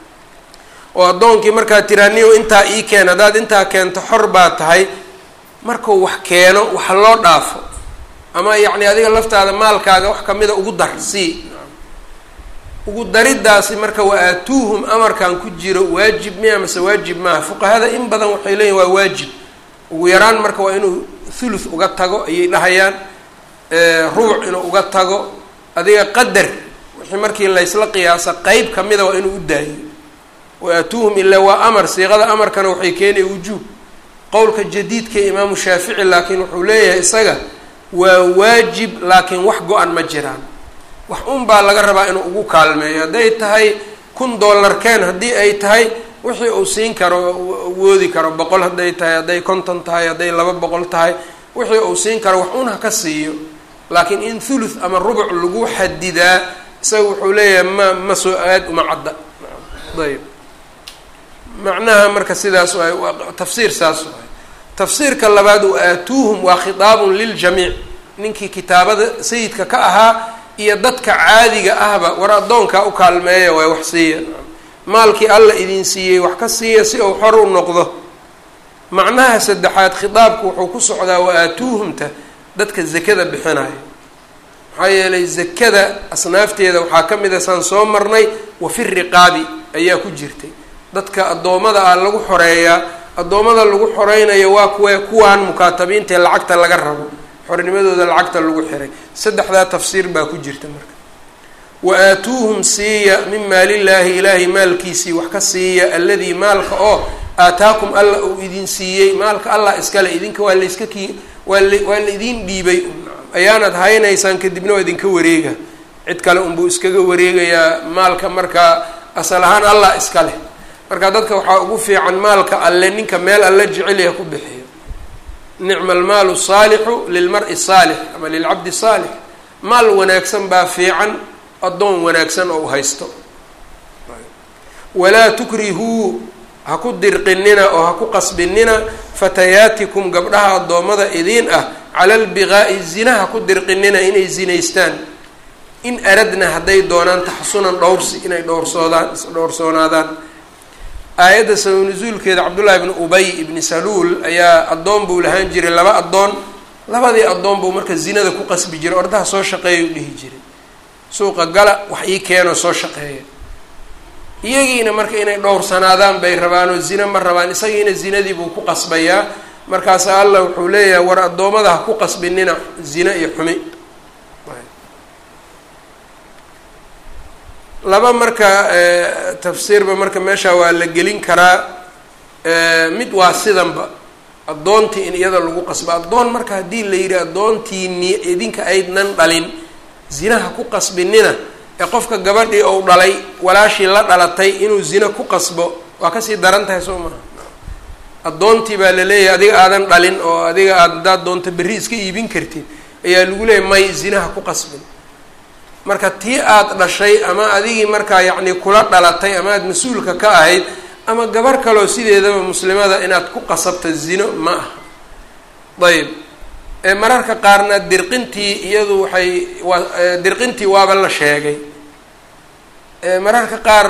oo addoonkii markaad tiraaniyo intaa ii keen haddaad intaa keento xor baa tahay markuu wax keeno wax loo dhaafo ama yacni adiga laftaada maalkaaga wax kamida ugu dar sii ugu dariddaasi marka wa aatuuhum amarkan ku jiro waajib miya mase waajib maaha fuqahada in badan waxay leeyihin waa waajib ugu yaraan marka waa inuu thuluth uga tago ayay dhahayaan rubuc inuu uga tago adiga qadar wixii markii laysla qiyaasa qeyb kamida waa inuu u daayo wa aatuuhum ilaa waa amar siiqada amarkana waxay keenaya wujuub qowlka jadiidka imaamu shaafici laakiin wuxuu leeyahay isaga waa waajib laakiin wax go-an ma jiraan wax un baa laga rabaa inuu ugu kaalmeeyo hadday tahay kun dollar keen haddii ay tahay wixii uu siin karo woodi karo boqol hadday tahay hadday konton tahay hadday laba boqol tahay wixii uu siin karo wax un ha ka siiyo laakiin in thuluth ama rubuc lagu xadidaa isaga wuxuu leeyahay ma ma soo aad uma cadda ayb macnaha marka sidaas waay tafsiir saas waay tafsiirka labaad wa aatuuhum waa khitaabun liljamiic ninkii kitaabada sayidka ka ahaa iyo dadka caadiga ahba war addoonkaa u kaalmeeya waay wax siiya maalkii alla idin siiyey wax ka siiya si uu xor u noqdo macnaha saddexaad khitaabku wuxuu ku socdaa wa aatuuhumta dadka zakada bixinaya maxaa yeelay zakada asnaafteeda waxaa ka mid a saan soo marnay wa fi riqaabi ayaa ku jirtay dadka addoommada ah lagu xoreeyaa addoommada lagu xoreynayo waa kuwe kuwaan mukaatabiintae lacagta laga rabo xornimadooda lacagta lagu xiray saddexdaa tafsiir baa ku jirta marka wa aatuuhum siiya min maalillaahi ilaahay maalkiisii wax ka siiya alladii maalka oo aataakum alla uu idin siiyey maalka allah iskale idinka waa layska kii waa la waa la idin dhiibay ayaanad haynaysaan kadibna waa idinka wareega cid kale unbuu iskaga wareegayaa maalka markaa asal ahaan allah iska leh marka dadka waxaa ugu fiican maalka alle ninka meel alle jecelyaha ku bixiyo nicma almaalu saalixu lilmar-i saalix ama lilcabdi saalix maal wanaagsan baa fiican addoon wanaagsan oo u haysto walaa tukrihuu ha ku dirqinina oo ha ku qasbinina fatayaatikum gabdhaha addoommada idiin ah cala albiqaa'i zina ha ku dirqinina inay zinaystaan in aradna hadday doonaan taxasunan dhowrsi inay dhowrsoodaan dhowrsoonaadaan aayadda sabab nusuulkeeda cabdullaahi ibni ubay ibni saluul ayaa addoon buu lahaan jiray laba addoon labadii addoon buu marka zinada ku qasbi jiray ordaha soo shaqeeya u dhihi jiray suuqa gala wax ii keenoo soo shaqeeya iyagiina marka inay dhowrsanaadaan bay rabaan oo zina ma rabaan isagiina zinadii buu ku qasbayaa markaasa allah wuxuu leeyahay war addoommada ha ku qasbinina zina iyo xumi laba marka tafsiirba marka meesha waa la gelin karaa mid waa sidanba addoontii in iyada lagu qasbo addoon marka haddii la yidhi addoontiini idinka aydnan dhalin zinaha ku qasbinina ee qofka gabadhii ou dhalay walaashii la dhalatay inuu zina ku qasbo waa kasii daran tahay soo maha addoontii baa la leeyahay adiga aadan dhalin oo adiga aad haddaad doonto berri iska iibin kartid ayaa lagu leeyay may zinaha ku qasbin marka tii aada dhashay ama adigii markaa yacni kula dhalatay ama aada mas-uulka ka ahayd ama gabar kaloo sideedaba muslimada inaad ku qasabto zino ma aha ayb mararka qaarna dirqintii iyadu waxay waa dirqintii waaba la sheegay mararka qaar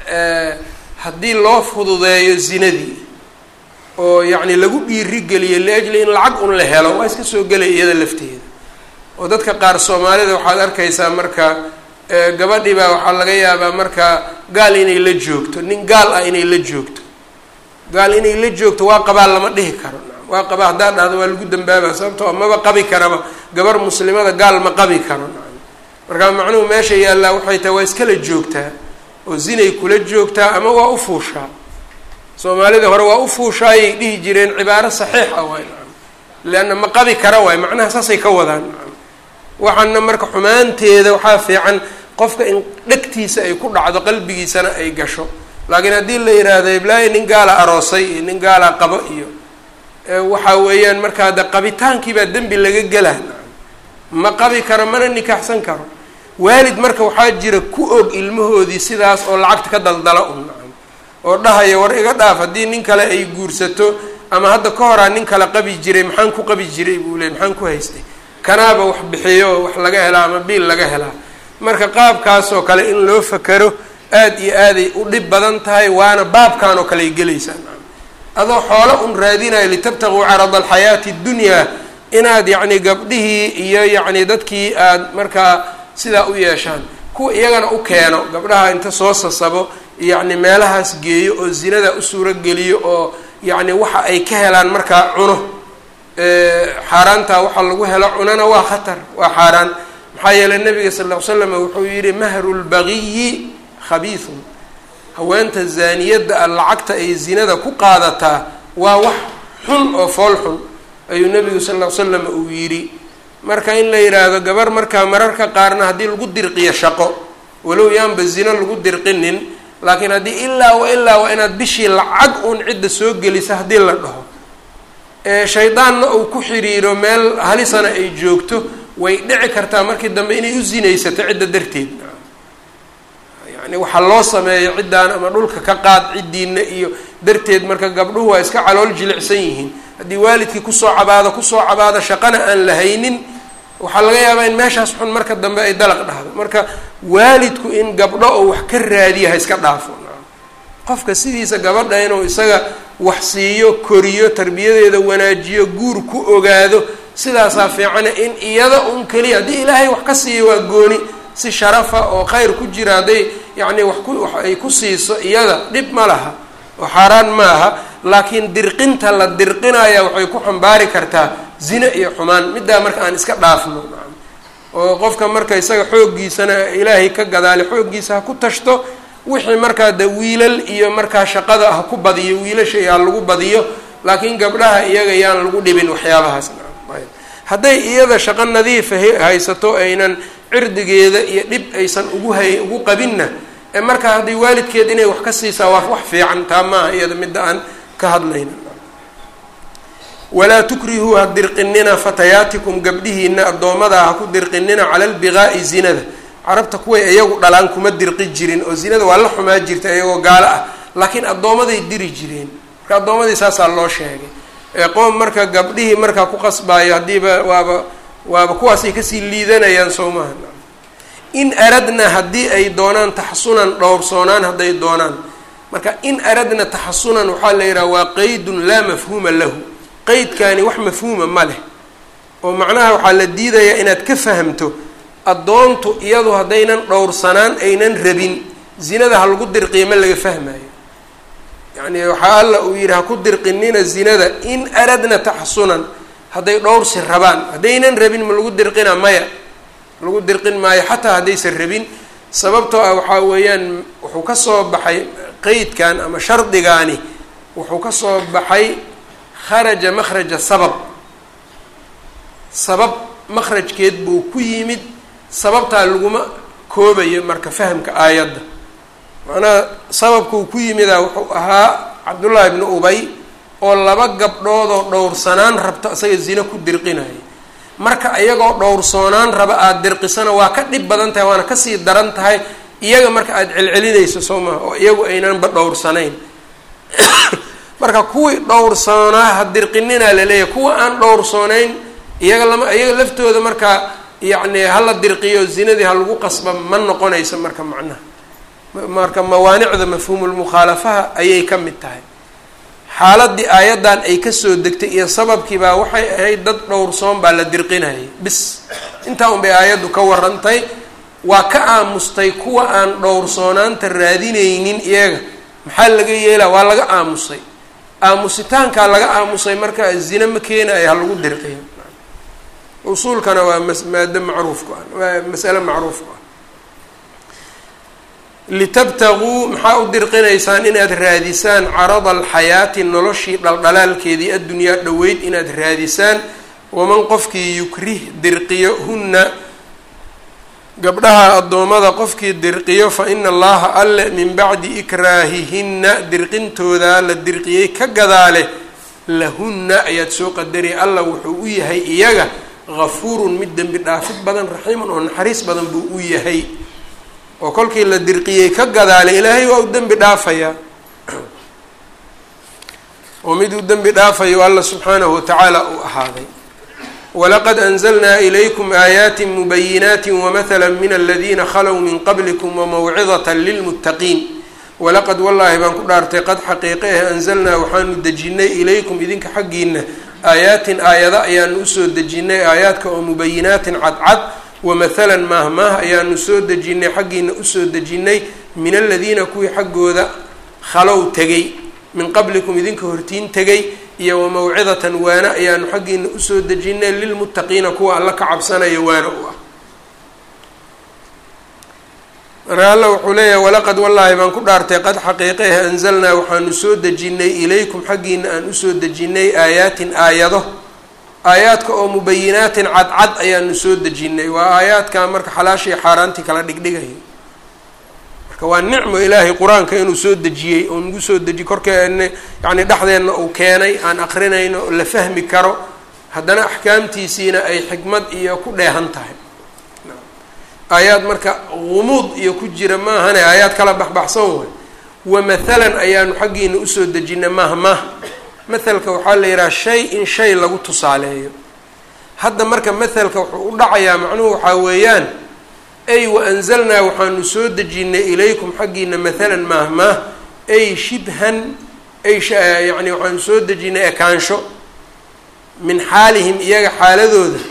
haddii loo fududeeyo zinadii oo yacni lagu dhiirigeliyo liajli in lacag un la helo waa iska soo gelay iyada lafteeda oo dadka qaar soomaalida waxaad arkaysaa marka gabadhii baa waxaa laga yaabaa marka gaal inay la joogto nin gaal ah inay la joogto gaal inay la joogto waa qabaa lama dhihi karo waa qaba haddaa dhahdo waa lagu dambaaba sababtoo maba qabi karaba gabar muslimada gaal ma qabi karo markaa macnuhu meesha yaallaa waxay tahay waa iskala joogtaa oo zinay kula joogtaa ama waa u fuushaa soomaalida hore waa u fuushaa ayay dhihi jireen cibaaro saxiix ah waay leanna ma qabi kara waay macnaha saasay ka wadaan waxaana marka xumaanteeda waxaa fiican qofka in dhegtiisa ay ku dhacdo qalbigiisana ay gasho laakiin haddii la yidhaahdo iblaahi nin gaala aroosay iyo nin gaala qabo iyo waxa weeyaan markaa de qabitaankiibaa dembi laga gelaa ma qabi karo mana nikaaxsan karo waalid marka waxaa jira ku og ilmahoodii sidaas oo lacagta ka daldala un oo dhahaya war iga dhaaf haddii nin kale ay guursato ama hadda ka horaa nin kale qabi jiray maxaan ku qabi jiray buu leey maxaan ku haystay kanaaba wax bixiyo wax laga helaa ama biil laga helaa marka qaabkaasoo kale in loo fakero aada iyo aaday u dhib badan tahay waana baabkan oo kale ay gelaysaa adoo xoolo un raadinayo litabtaguu carada alxayaati ddunyaa inaad yacni gabdhihii iyo yacni dadkii aad markaa sidaa u yeeshaan kuwa iyagana u keeno gabdhaha inta soo sasabo yacni meelahaas geeyo oo zinada u suurogeliyo oo yacni waxa ay ka helaan markaa cuno xaaraantaa waxa lagu helo cunana waa khatar waa xaaraan maxaa yeeley nabiga sal ll ly slam wuxuu yihi mahru lbagiyi khabiisun haweenta zaaniyadda a lacagta ay zinada ku qaadataa waa wax xun oo fool xun ayuu nabigu sal ll ly slam uu yidhi marka in la yidhaahdo gabar markaa mararka qaarna haddii lagu dirqiyo shaqo walow yaanba zino lagu dirqinin laakiin haddii ilaa wa ilaa waa inaad bishii lacag uun cidda soo gelisa haddii la dhaho shaydaanna uu ku xiriiro meel halisana ay joogto way dhici kartaa markii dambe inay u zinaysato cidda darteed yani waxaa loo sameeyo ciddaan ama dhulka ka qaad ciddiina iyo darteed marka gabdhuhu waa iska calool jilicsan yihiin haddii waalidkii kusoo cabaado kusoo cabaado shaqana aan la haynin waxaa laga yaabaa in meeshaas xun marka dambe ay dalaq dhahdo marka waalidku in gabdho oo wax ka raadiya ha iska dhaafo qofka sidiisa gabadha inuu isaga wax siiyo koriyo tarbiyadeeda wanaajiyo guur ku ogaado sidaasaa fiicana in iyada un keliya haddii ilaahay wax ka siiyo waa gooni si sharafa oo khayr ku jira hadday yacni wax ku wax ay ku siiso iyada dhib ma laha oo xaaraan ma aha laakiin dirqinta la dirqinaya waxay ku xambaari kartaa zine iyo xumaan middaa marka aan iska dhaafno oo qofka marka isaga xooggiisana ilaahay ka gadaale xooggiisa ha ku tashto wixii markaa de wiilal iyo markaa shaqada ha ku badiyo wiilasha ha lagu badiyo laakiin gabdhaha iyaga yaan lagu dhibin waxyaabahaas hadday iyada shaqo nadiifa haysato aynan cirdigeeda iyo dhib aysan ugu hay ugu qabinna ee markaa hadday waalidkeed inay wax ka siisaa waa wax fiican taa maaha iyada midda aan ka hadlayna walaa tukrihuu ha dirqinina fatayaatikum gabdhihiina addoommada ha ku dirqinina cala lbiqaa'i zinada carabta kuway iyagu dhalaan kuma dirqi jirin oo zinada waa la xumaa jirta iyagoo gaalo ah laakiin addoomaday diri jireen marka addoommadii saasaa loo sheegay ee qoom marka gabdhihii markaa ku qasbaayo haddiiba waaba waaba kuwaasay kasii liidanayaan soo maha in aradna haddii ay doonaan taxasunan dhowrsoonaan hadday doonaan marka in aradna taxasunan waxaa la yidhaha waa qeydun laa mafhuuma lahu qeydkaani wax mafhuuma ma leh oo macnaha waxaa la diidayaa inaad ka fahamto addoontu iyadu haddaynan dhowrsanaan aynan rabin zinada ha lagu dirqiya ma laga fahmayo yacni waxaa alla uu yidhi ha ku dirqinina zinada in aradna taxasunan hadday dhowrsi rabaan haddaynan rabin ma lagu dirqina maya lagu dirqin maayo xataa haddaysan rabin sababtoo ah waxaa weeyaan wuxuu ka soo baxay qeydkan ama shardigaani wuxuu ka soo baxay kharaja makhraja sabab sabab makhrajkeed buu ku yimid sababtaa laguma koobayo marka fahamka aayadda macnaha sababkuu ku yimidaa wuxuu ahaa cabdullaahi ibnu ubay oo laba gabdhood oo dhowrsanaan rabto isaga zino ku dirqinaya marka iyagoo dhowrsoonaan raba aada dirqisana waa ka dhib badan tahay waana kasii daran tahay iyaga marka aada celcelinayso soo maha oo iyagu aynanba dhowrsanayn marka kuwii dhowrsoonaa ha dirqininaa laleeyahay kuwa aan dhowrsoonayn iyaga lama iyaga laftooda marka yacni hala dirqiyo zinadii ha lagu qasba ma noqonayso marka macnaha marka mawaanicda mafhuumulmukhaalafaha ayay ka mid tahay xaaladii aayaddan ay kasoo degtay iyo sababkiibaa waxay ahayd dad dhowrsoon baa la dirqinayay bis intaa un bay aayaddu ka warantay waa ka aamustay kuwa aan dhowrsoonaanta raadinaynin iyaga maxaa laga yeelaa waa laga aamusay aamusitaankaa laga aamusay marka zine ma keenayo ha lagu dirqiyo usuulkana waa mas maado macruufku ah waa masale macruufku ah litabtaguu maxaa u dirqinaysaan inaad raadisaan carada alxayaati noloshii dhaldhalaalkeedii addunyaa dhoweyd inaad raadisaan waman qofkii yukrih dirqiyo hunna gabdhaha addoommada qofkii dirqiyo fa ina allaha alle min bacdi ikraahihinna dirqintoodaa la dirqiyey ka gadaale lahunna ayaad soo qadari alla wuxuu u yahay iyaga gafuurun mid dembi dhaafid badan raxiiman oo naxariis badan buu u yahay oo kolkii la dirqiyey ka gadaale ilaahay waa u dembi dhaafayaa oo mid uu dembi dhaafayo alla subxaanahu watacaala uu ahaaday walaqad anzalnaa ilaykum aayaati mubayinaati wamathala min aladiina khalow min qablikum wamawcidata lilmuttaqiin walaqad wallaahi baan ku dhaartay qad xaqiiqe ah anzalnaa waxaanu dejinnay ilaykum idinka xaggiina aayaatin aayada ayaanu usoo dejinnay aayaadka oo mubayinaatin cadcad wamathalan maahmaah ayaanu soo dejinnay xaggiina usoo dejinnay min aladiina kuwii xaggooda khalow tegay min qablikum idinka hortiin tegay iyo wamawcidatan waana ayaanu xaggiina usoo dejinnay lilmuttaqiina kuwa alla ka cabsanaya waana u ah marka alla wuxuu leeyahay walaqad wallaahi baan ku dhaartay qad xaqiiqeeh anzalnaa waxaanu soo dejinnay ilaykum xaggiina aan usoo dejinnay aayaatin aayado aayaadka oo mubayinaatin cadcad ayaanu soo dejinnay waa aayaadka marka xalaashii xaaraantii kala dhigdhigayo marka waa nicmo ilaahay qur-aanka inuu soo dejiyey oo nagu soo deji korkeena yacni dhexdeenna uu keenay aan aqrinayno oo la fahmi karo haddana axkaamtiisiina ay xikmad iyo ku dheehan tahay aayaad marka gumuud iyo ku jira maahane aayaad kala baxbaxsan way wamathalan ayaanu xaggiina usoo dejinay mahmah mathalka waxaa la yidhaha shay in shay lagu tusaaleeyo hadda marka mathalka wuxuu u dhacayaa macnuhu waxaa weeyaan ay waanzalnaa waxaanu soo dejinnay ilaykum xaggiina mathalan mahmah ay shibhan ay yacni waxaanu soo dejinnay ekaansho min xaalihim iyaga xaaladooda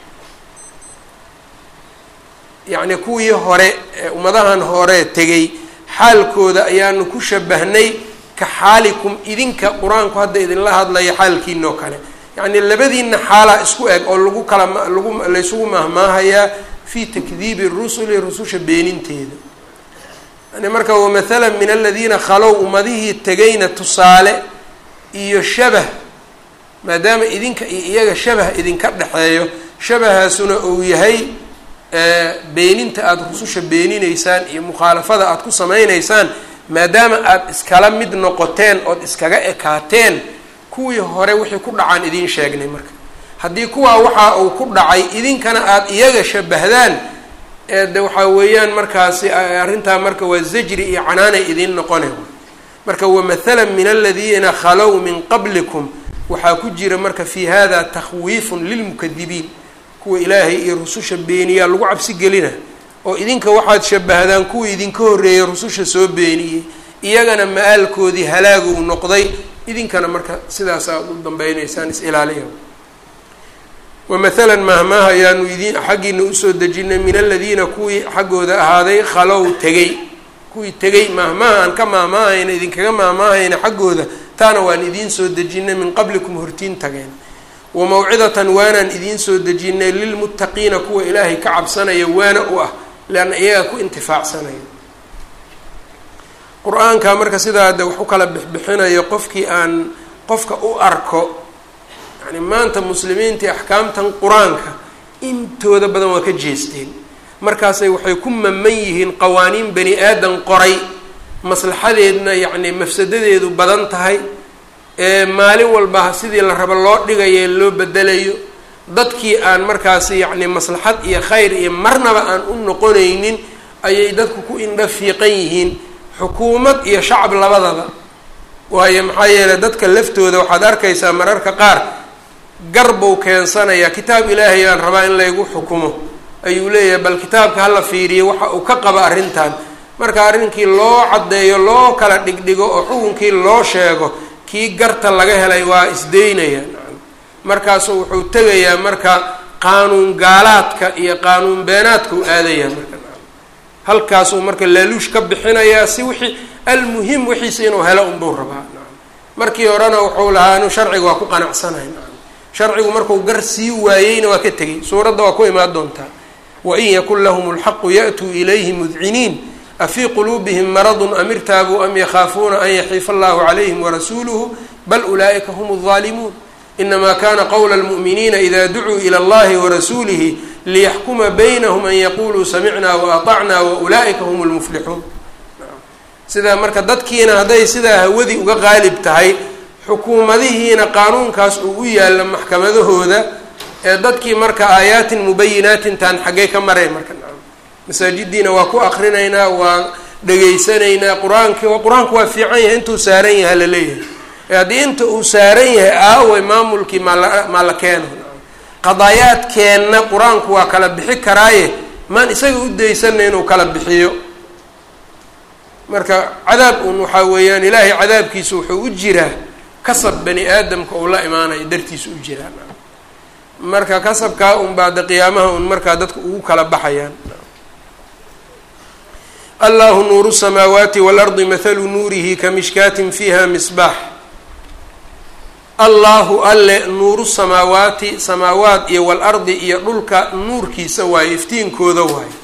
yacni kuwii hore ummadahan hore tegay xaalkooda ayaanu ku shabahnay ka xaalikum idinka qur-aanku hadda idinla hadlaya xaalkiina oo kale yacni labadiina xaalaa isku eg oo lagu kala lagu laysugu mahmaahayaa fi takdiibi rusuli rususha beeninteeda yani marka wamathala min aladiina khalow ummadihii tegayna tusaale iyo shabah maadaama idinka iyo iyaga shabah idinka dhexeeyo shabahaasuna uu yahay beeninta aada rususha beeninaysaan iyo mukhaalafada aada ku samaynaysaan maadaama aada iskala mid noqoteen ood iskaga ekaateen kuwii hore wixii ku dhacaan idiin sheegnay marka haddii kuwaa waxa uu ku dhacay idinkana aada iyaga shabahdaan de waxaa weeyaan markaasi arrintaa marka waa zajri iyo canaanay idiin noqone marka wamathala min aladiina khalow min qablikum waxaa ku jira marka fi hada takhwiifun lilmukadibiin kuwa ilaahay iyo rususha beeniyaa lagu cabsi gelina oo idinka waxaad shabahdaan kuwa idinka horreeyay rususha soo beeniyey iyagana ma-aalkoodii halaagu noqday idinkana marka sidaas aad u dambaynaysaan is-ilaaliya wamathalan mahmaah ayaanu idin xaggiina usoo dejinay min aladiina kuwii xaggooda ahaaday khalow tegay kuwii tegay mahmaaha aan ka maahmaahayna idinkaga maahmaahayna xaggooda taana waan idiin soo dejinay min qablikum hortiin tageen wamawcidatan waanaan idiin soo dejinay lilmuttaqiina kuwa ilaahay ka cabsanaya waana u ah leanna iyaga ku intifaacsanaya qur-aanka marka sidaa de wax u kala bixbixinayo qofkii aan qofka u arko yani maanta muslimiintii axkaamtan qur-aanka intooda badan waa ka jeesteen markaasay waxay ku maman yihiin qawaaniin bani aadan qoray maslaxadeedna yacni mafsadadeedu badan tahay ee maalin walba sidii la rabo loo dhigayo loo bedelayo dadkii aan markaasi yacni maslaxad iyo khayr iyo marnaba aan u noqonaynin ayay dadku ku indha fiiqan yihiin xukuumad iyo shacab labadaba waayo maxaa yeeley dadka laftooda waxaad arkaysaa mararka qaar gar buu keensanayaa kitaab ilaahay aan rabaa in laygu xukumo ayuu leeyahay bal kitaabka hala fiiriyo waxa uu ka qaba arrintan marka arrinkii loo caddeeyo loo kala dhigdhigo oo xukunkii loo sheego kii garta laga helay waa isdeynaya markaasu wuxuu tegayaa marka qaanuun gaalaadka iyo qaanuun beenaadka u aadayaa marka halkaasuu marka laaluush ka bixinayaa si wixii almuhim wixiisa inuu helo unbuu rabaa markii horena wuxuu lahaa inu sharciga waa ku qanacsanay sharcigu markuu gar sii waayeyna waa ka tegay suuradda waa ku imaan doontaa wain yakun lahum lxaqu ya'tuu ilayhi mudciniin afii quluubihim maradun am irtaabuu am yakhaafuuna an yaxiifa allahu calayhim warasuuluhu bal ulaa'ika hum alظaalimuun inama kana qowla almu'miniina ida ducuu ila allahi warasuulihi liyaxkuma baynahum an yaquluu samicnaa waatacnaa waulaa'ika hum lmuflixuun sidaa marka dadkiina hadday sidaa hawadii uga qaalib tahay xukuumadihiina qaanuunkaas uu u yaalla maxkamadahooda ee dadkii marka aayaatin mubayinaatin taan xaggee ka maray marka masaajidiina waa ku akrinaynaa waa dhegaysanaynaa qur-aanki qur-aanku waa fiican yahay intuu saaran yahay la leeyahay ee haddii inta uu saaran yahay aaway maamulkii maala maa la keeno qadaayaadkeenna qur-aanku waa kala bixi karaaye maan isaga u daysana inuu kala bixiyo marka cadaab un waxaa weeyaan ilaahay cadaabkiisa wuxuu u jiraa kasab bani aadamka uu la imaanayo dartiisa u jiraa marka kasabkaa un baada qiyaamaha un markaa dadka ugu kala baxayaan allahu nuuru samaawaati waalardi mathalu nuurihi ka mishkaatin fiiha misbaax allahu alle nuuru samaawaati samaawaat iyo waalardi iyo dhulka nuurkiisa waaye iftiinkooda waaye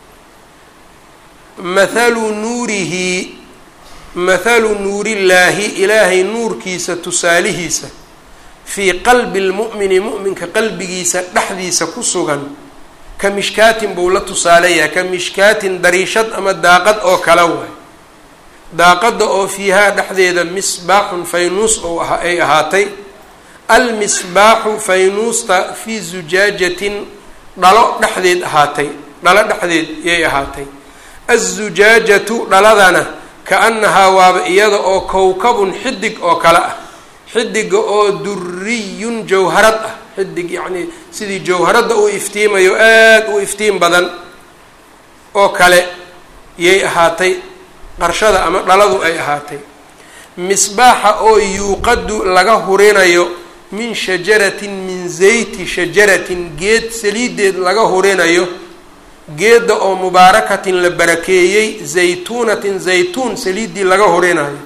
mathalu nuurihi mathalu nuurillaahi ilaahay nuurkiisa tusaalihiisa fii qalbi lmu'mini mu'minka qalbigiisa dhexdiisa ku sugan ka mishkaatin buu la tusaaleyahay ka mishkaatin dariishad ama daaqad oo kale waay daaqadda oo fiihaa dhexdeeda misbaaxun faynuus oo ay ahaatay almisbaaxu faynuusta fii zujaajatin dhalo dhexdeed ahaatay dhalo dhexdeed yay ahaatay azujaajatu dhaladana ka-annahaa waaba iyada oo kowkabun xidig oo kale ah xidiga oo duriyun jawharad ah xidig yacnii sidii jawharadda uu iftiimayo aada u iftiin badan oo kale yay ahaatay qarshada ama dhaladu ay ahaatay misbaaxa oo yuuqadu laga hurinayo min shajaratin min zayti shajaratin geed saliideed laga hurinayo geedda oo mubaarakatin la barakeeyey zaytuunatin zaytuun saliiddii laga hurinayo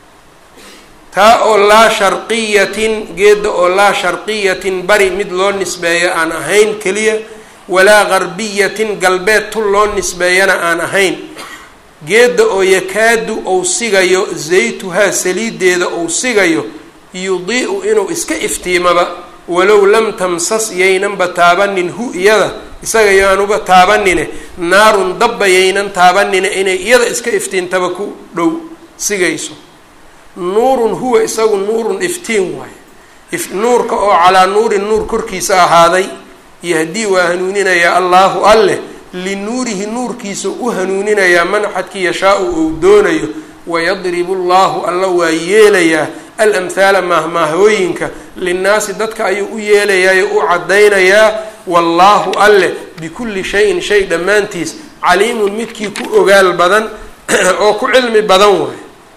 taa oo laa sharqiyatin geedda oo laa sharqiyatin bari mid loo nisbeeyo aan ahayn keliya walaa garbiyatin galbeed tul loo nisbeeyana aan ahayn geedda oo yakaadu ou sigayo zaytuhaa saliideeda ou sigayo yudii-u inuu iska iftiimaba walow lam tamsas yaynanba taabanin hu iyada isaga yaanuba taabanine naarun dabba yaynan taabanine inay iyada iska iftiintaba ku dhow sigayso nuurun huwa isagu nuurun iftiin waaye nuurka oo calaa nuurin nuur korkiisa ahaaday yahdii waa hanuuninayaa allaahu alleh linuurihi nuurkiisa u hanuuninayaa manxadkii yashaa-u uu doonayo wayadribu llahu alla waa yeelayaa alamhaala maahmaahooyinka linnaasi dadka ayuu u yeelayaayo u caddaynayaa wallaahu alleh bikulli shayin shay dhammaantiis caliimun midkii ku ogaal badan oo ku cilmi badan waayo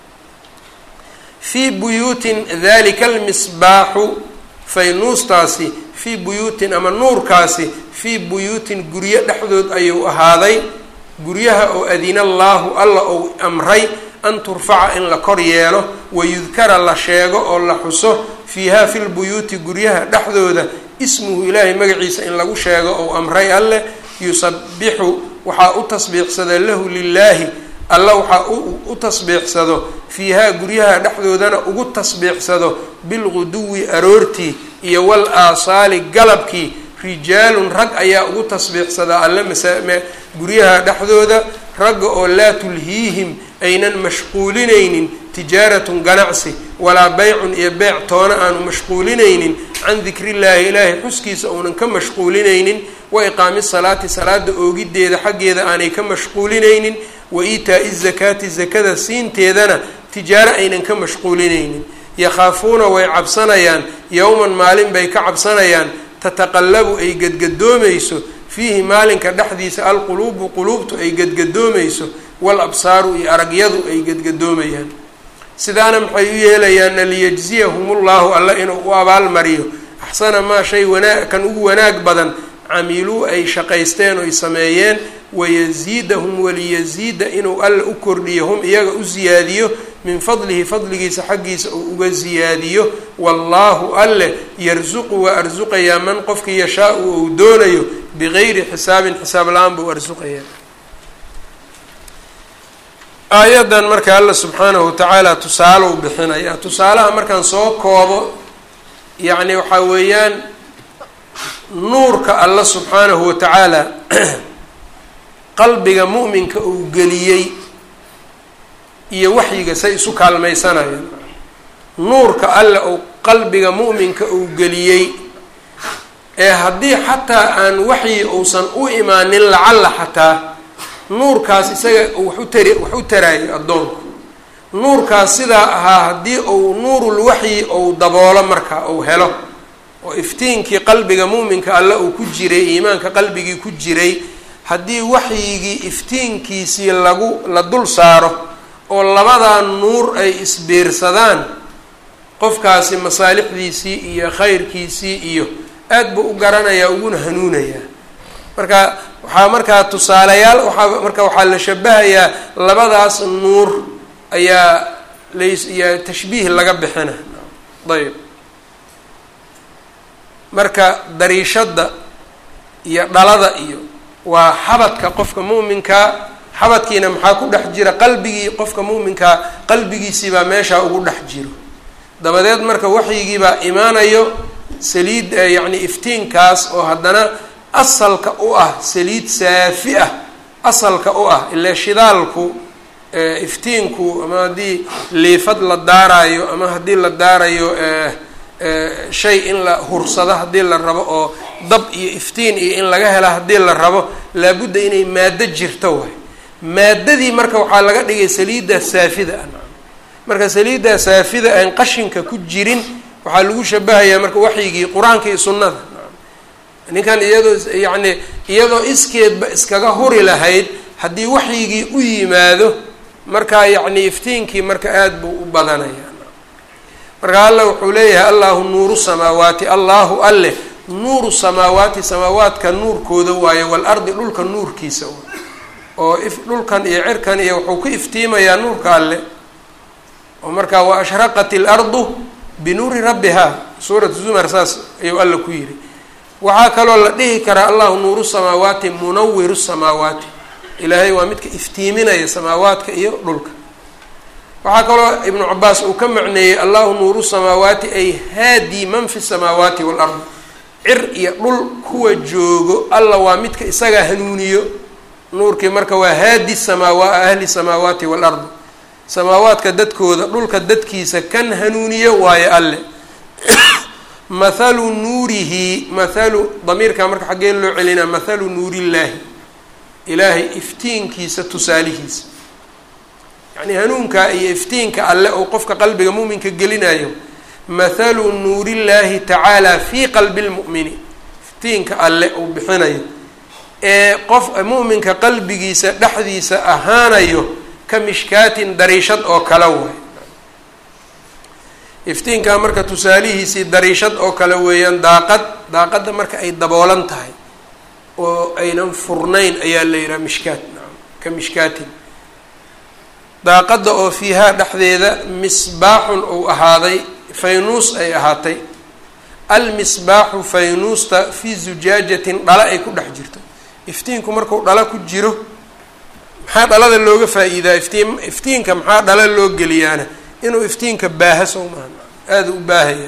fii buyuutin dalika almisbaaxu faynuustaasi fii buyuutin ama nuurkaasi fii buyuutin guryo dhexdood ayuu ahaaday guryaha oo adina allaahu alla ou amray an turfaca in la kor yeelo wayudkara la sheego oo la xuso fiiha fi lbuyuuti guryaha dhexdooda ismuhu ilaahay magaciisa in lagu sheego ou amray alleh yusabixu waxaa u tasbiixsada lahu lilaahi alla waxaa u tasbiixsado fiihaa guryaha dhexdoodana ugu tasbiixsado bilguduwi aroortii iyo wal aasaali galabkii rijaalun rag ayaa ugu tasbiixsadaa alle masame guryaha dhexdooda ragga oo laa tulhiihim aynan mashquulinaynin tijaaratun ganacsi walaa beycun iyo beec toona aanu mashquulinaynin can dikrillaahi ilaahay xuskiisa uunan ka mashquulinaynin wa iqaami salaati salaada oogiddeeda xaggeeda aanay ka mashquulinaynin wa iitaa'i zakaati zakada siinteedana tijaaro aynan ka mashquulinaynin yakhaafuuna way cabsanayaan yowman maalin bay ka cabsanayaan tataqallabu ay gadgadoomayso fiihi maalinka dhexdiisa alquluubu quluubtu ay gadgadoomayso wal absaaru iyo aragyadu ay gadgadoomayaan sidaana maxay u yeelayaanna liyajziyahum ullahu alla inuu u abaalmariyo axsana maa shay wanaag kan ugu wanaag badan camiluu ay shaqaysteen oy sameeyeen wayasiidahum waliyasiida inuu alla u kordhiyo hum iyaga u siyaadiyo min fadlihi fadligiisa xaggiisa uu uga siyaadiyo wallaahu alleh yarsuqu waa arsuqayaa man qofkii yashaa-u ou doonayo bigayri xisaabin xisaab la-aan buu arsuqayaa aayaddan marka alla subxaanahu watacaala tusaale u bixinayaa tusaalaha markaan soo koobo yacni waxaa weeyaan nuurka alla subxaanahu watacaala qalbiga mu'minka uu geliyey iyo waxyiga say isu kaalmaysanayaan nuurka alle uu qalbiga mu'minka uu geliyey ee haddii xataa aan waxyi uusan u imaanin lacalla xataa nuurkaas isaga wax u tari wax u taraayo addoonku nuurkaas sidaa ahaa haddii uu nuurul waxyi uu daboolo marka uu helo oo iftiinkii qalbiga mu'minka alle uu ku jiray iimaanka qalbigii ku jiray haddii waxyigii iftiinkiisii lagu la dul saaro oo labadaa nuur ay isbiirsadaan qofkaasi masaalixdiisii iyo khayrkiisii iyo aad buu u garanayaa uguna hanuunayaa marka waxaa markaa tusaalayaal waxaa marka waxaa la shabahayaa labadaas nuur ayaa las iyo tashbiih laga bixina ayb marka dariishadda iyo dhalada iyo waa xabadka qofka mu'minkaa xabadkiina maxaa ku dhex jira qalbigii qofka mu'minkaa qalbigiisiibaa meeshaa ugu dhex jiro dabadeed marka waxyigiibaa imaanayo saliid yacni iftiinkaas oo haddana asalka u ah saliid saafi ah asalka u ah ile shidaalku iftiinku ama haddii liifad la daarayo ama haddii la daarayo shay in la hursado haddii la rabo oo dab iyo iftiin iyo in laga hela haddii la rabo laabudda inay maado jirto waay maadadii marka waxaa laga dhigay saliiddaa saafida ah marka saliiddaa saafida aan qashinka ku jirin waxaa lagu shabahayaa marka waxyigii qur-aanka iyo sunnada ninkan iyadoo yacni iyadoo iskeedba iskaga huri lahayd haddii waxyigii u yimaado markaa yacni iftiinkii marka aada buu u badanaya marka alla wuxuu leeyahay allahu nuuru samaawaati allahu alleh nuuru samaawaati samaawaadka nuurkooda waayo waalardi dhulka nuurkiisa oo if dhulkan iyo cirkan iyo wuxuu ku iftiimayaa nuurka alle oo markaa wa ashraqat ilardu binuuri rabbihaa suurat zumar saas ayuu alla ku yidhi waxaa kaloo la dhihi karaa allahu nuuru samaawaati munawiru samaawaati ilaahay waa midka iftiiminaya samaawaadka iyo dhulka waxaa kaloo ibnu cabaas uu ka macneeyey allahu nuuru samaawaati ay haadi man fi samaawaati waalardi cir iyo dhul kuwa joogo alla waa midka isagaa hanuuniyo nuurkii marka waa haadi samaawa ahli samaawaati waalardi samaawaadka dadkooda dhulka dadkiisa kan hanuuniyo waayo alle mathalu nuurihi mathalu damiirkaa marka xaggee loo celinaa mathalu nuurillaahi ilaahay iftiinkiisa tusaalihiisa yacnii hanuunkaa iyo iftiinka alle oo qofka qalbiga mu'minka gelinayo mathalu nuurillaahi tacaala fii qalbi lmu'mini iftiinka alle uu bixinayo ee qof mu'minka qalbigiisa dhexdiisa ahaanayo ka mishkaatin dariishad oo kale way iftiinkaa marka tusaalihiisii dariishad oo kale weeyaan daaqad daaqadda marka ay daboolan tahay oo aynan furnayn ayaa la yidhaha mishkaat naam ka mishkaatin daaqadda oo fiihaa dhexdeeda misbaaxun uu ahaaday faynuus ay ahaatay almisbaaxu faynuusta fii zujaajatin dhala ay ku dhex jirto iftiinku marku dhala ku jiro maxaa dhalada looga faa-iidaa iftiin iftiinka maxaa dhala loo geliyaana inuu iftiinka baaha sow maaha aada u baahaya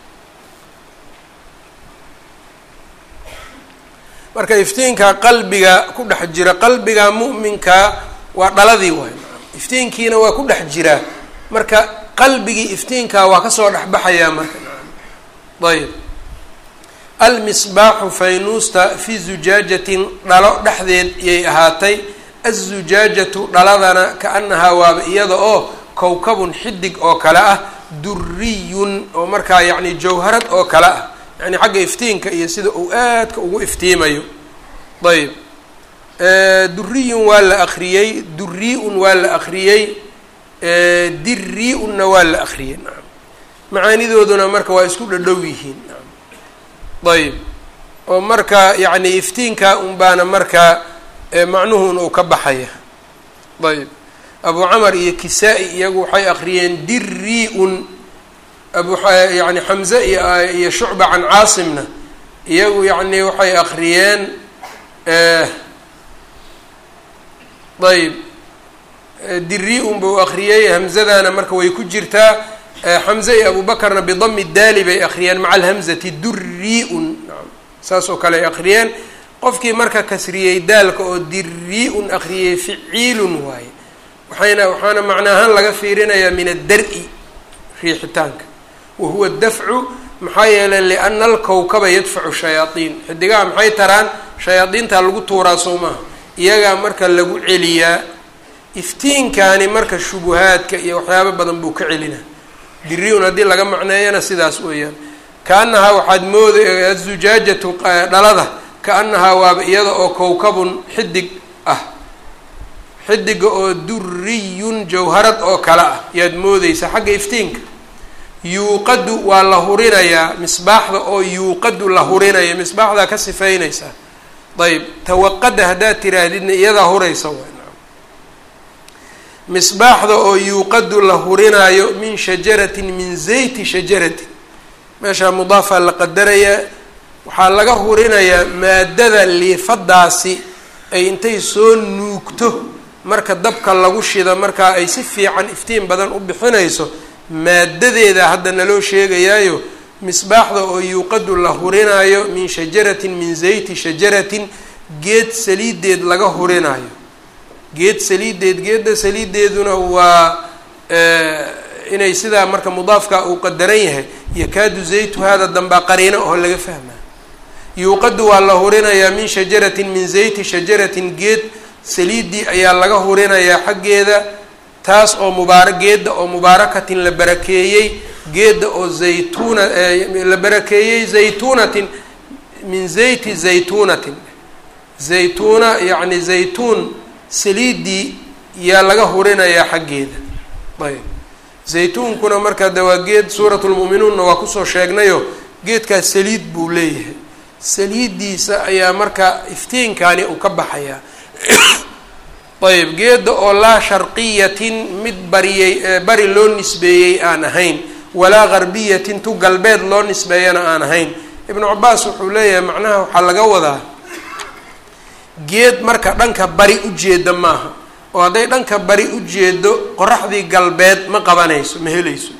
marka iftiinka qalbiga ku dhex jira qalbiga mu'minka waa dhaladii waay iftiinkiina waa ku dhex jiraa marka qalbigii iftiinkaa waa kasoo dhexbaxayaa marka ayb almisbaaxu faynuusta fi zujaajatin dhalo dhexdeed yay ahaatay azujaajatu dhaladana kaanahaa waaba iyada oo kowkabun xidig oo kale ah duriyun oo markaa yacni jawharad oo kale ah yani xagga iftiinka iyo sida uu aadka ugu iftiimayo ayb duriyun waa la akriyey durii-un waa la akriyey dirii-unna waa la akriyey naam macaanidooduna marka waa isku dhadhow yihiin naam ayb oo marka yacni iftiinka un baana markaa macnuhun uu ka baxaya ayb abu camar iyo kisaa-i iyagu waxay akriyeen dirii-un abu yani xamze iyo shucba can caasimna iyagu yacni waxay akriyeen ayb dirii-un buu akriyey hamzadana marka way ku jirtaa xamze iyo abu bakarna bidami daali bay akriyeen maca alhamzati durii-un saas oo kale ay akriyeen qofkii marka kasriyey daalka oo dirii-un akriyey ficiilun waaye waxayna waxaana macna ahaan laga fiirinayaa min addar-i riixitaanka wa huwa dafcu maxaa yeelay liana alkowkaba yadfacu shayaaiin xidigaha maxay taraan shayaadiintaa lagu tuuraa soo maaha iyagaa marka lagu celiyaa iftiinkaani marka shubuhaadka iyo waxyaabo badan buu ka celinaa diri-un haddii laga macneeyana sidaas weeyaan kaanahaa waxaad mooday azujaajatu dhalada kaanahaa waaba iyada oo kowkabun xidig ah xidiga oo duriyun jawharad oo kale ah yaad moodeysa xagga iftiinka yuuqadu waa la hurinayaa misbaaxda oo yuuqadu la hurinaya misbaaxdaa ka sifaynaysaa ayb tawaqada haddaad tiraahdidna iyadaa huraysa w misbaaxda oo yuuqadu la hurinaayo min shajaratin min zayti shajaratin meeshaa mudaafaa la qadarayaa waxaa laga hurinayaa maadada liifadaasi ay intay soo nuugto marka dabka lagu shida markaa ay si fiican iftiin badan u bixinayso maadadeeda hadda naloo sheegayaayo misbaaxda oo yuuqadu la hurinaayo min shajaratin min zayti shajaratin geed saliideed laga hurinaayo geed saliideed geedda saliideeduna waa inay sidaa marka mudaafka uu qadaran yahay yakaadu zaytu hada dambaa qariino oo laga fahmaa yuuqadu waa la hurinayaa min shajaratin min zayti shajaratin geed saliidii ayaa laga hurinayaa xaggeeda taas oo mubaara geedda oo mubaarakatin la barakeeyey geedda oo zaytuuna la barakeeyey zaytuunatin min zayti zaytuunatin zaytuuna yacni zaytuun saliidii yaa laga hurinayaa xaggeeda ayb zaytuunkuna markaa de waa geed suurat lmu'minuunna waa kusoo sheegnayo geedkaas saliid buu leeyahay saliiddiisa ayaa marka iftiinkaani uu ka baxayaa ayb geedda oo laa sharqiyatin mid bariyey bari loo nisbeeyey aan ahayn walaa garbiyatin tu galbeed loo nisbeeyana aan ahayn ibnu cabaas wuxuu leeyahay macnaha waxaa laga wadaa geed marka dhanka bari ujeeda maaha oo hadday dhanka bari ujeedo qoraxdii galbeed ma qabanayso ma helayso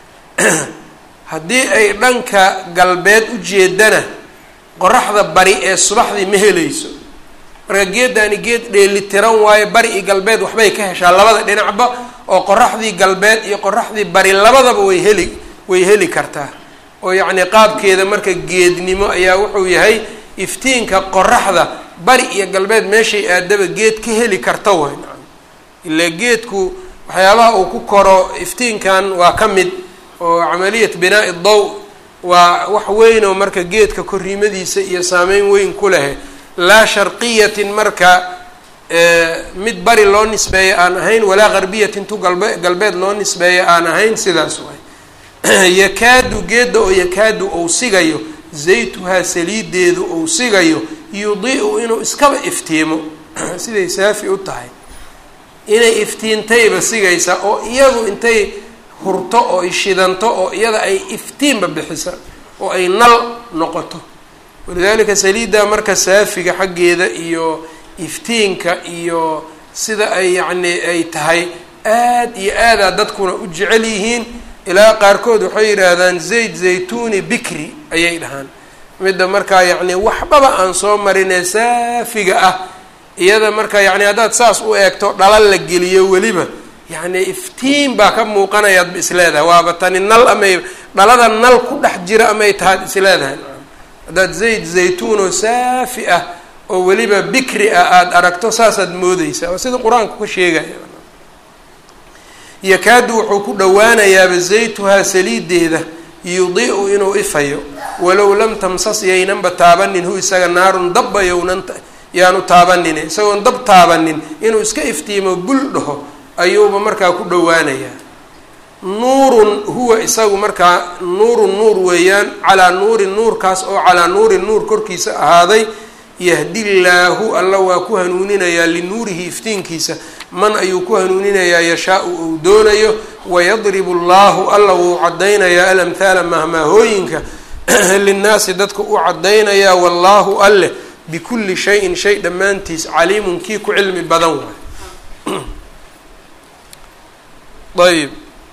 haddii ay dhanka galbeed ujeedana qoraxda bari ee subaxdii ma helayso marka geeddaani geed dheelitiran waayo bari iyo galbeed waxbay ka heshaa labada dhinacba oo qoraxdii galbeed iyo qoraxdii bari labadaba way heli way heli kartaa oo yacni qaabkeeda marka geednimo ayaa wuxuu yahay iftiinka qoraxda bari iyo galbeed meeshay aadaba geed ka heli karta way nacam ilaa geedku waxyaabaha uu ku koro iftiinkan waa ka mid oo camaliyat binaa'i daw waa wax weyn oo marka geedka korriimadiisa iyo saameyn weyn ku leh laa sharqiyatin marka mid bari loo nisbeeyo aan ahayn walaa garbiyatin tu galbe galbeed loo nisbeeyo aan ahayn sidaas waay yakaadu geedda oo yakaadu ou sigayo zaytuhaa saliideedu ou sigayo yudi-u inuu iskaba iftiimo siday saafi u tahay inay iftiintayba sigaysaa oo iyadu intay hurto oo ay shidanto oo iyada ay iftiinba bixisa oo ay nal noqoto walidaalika saliidda marka saafiga xaggeeda iyo iftiinka iyo sida ay yacni ay tahay aad iyo aadaa dadkuna u jecel yihiin ilaa qaarkood waxay yidhaahdaan zayd zaytuni bikri ayay dhahaan midda markaa yacni waxbaba aan soo marinee saafiga ah iyada marka yacni haddaad saas u eegto dhala la geliyo weliba yacni iftiin baa ka muuqanayaad ba isleedahay waaba tani nal amay dhalada nal ku dhex jira amay tahaad isleedahay haddaad zayd zaytuun oo saafi ah oo weliba bikri ah aada aragto saasaad moodeysaa waa sida qur-aanku ka sheegaya yakaadu wuxuu ku dhowaanayaaba zaytuhaa saliideeda yudi-u inuu ifayo walow lam tamsas yaynanba taabanin hu isaga naarun dabba yownan yaanu taabanin isagoon dab taabanin inuu iska iftiimo bul dhaho ayuuba markaa ku dhowaanayaa nuurun huwa isagu markaa nuurun nuur weeyaan calaa nuurin nuurkaas oo calaa nuurin nuur korkiisa ahaaday yahdillaahu alla waa ku hanuuninayaa linuurihi iftiinkiisa man ayuu ku hanuuninayaa yashaa-u uu doonayo wayadribu allahu alla wuu caddaynayaa alamhaala mahmaahooyinka linnaasi dadka u caddaynayaa wallaahu alleh bikulli shayin shay dhammaantiis caliimun kii ku cilmi badan waay ayb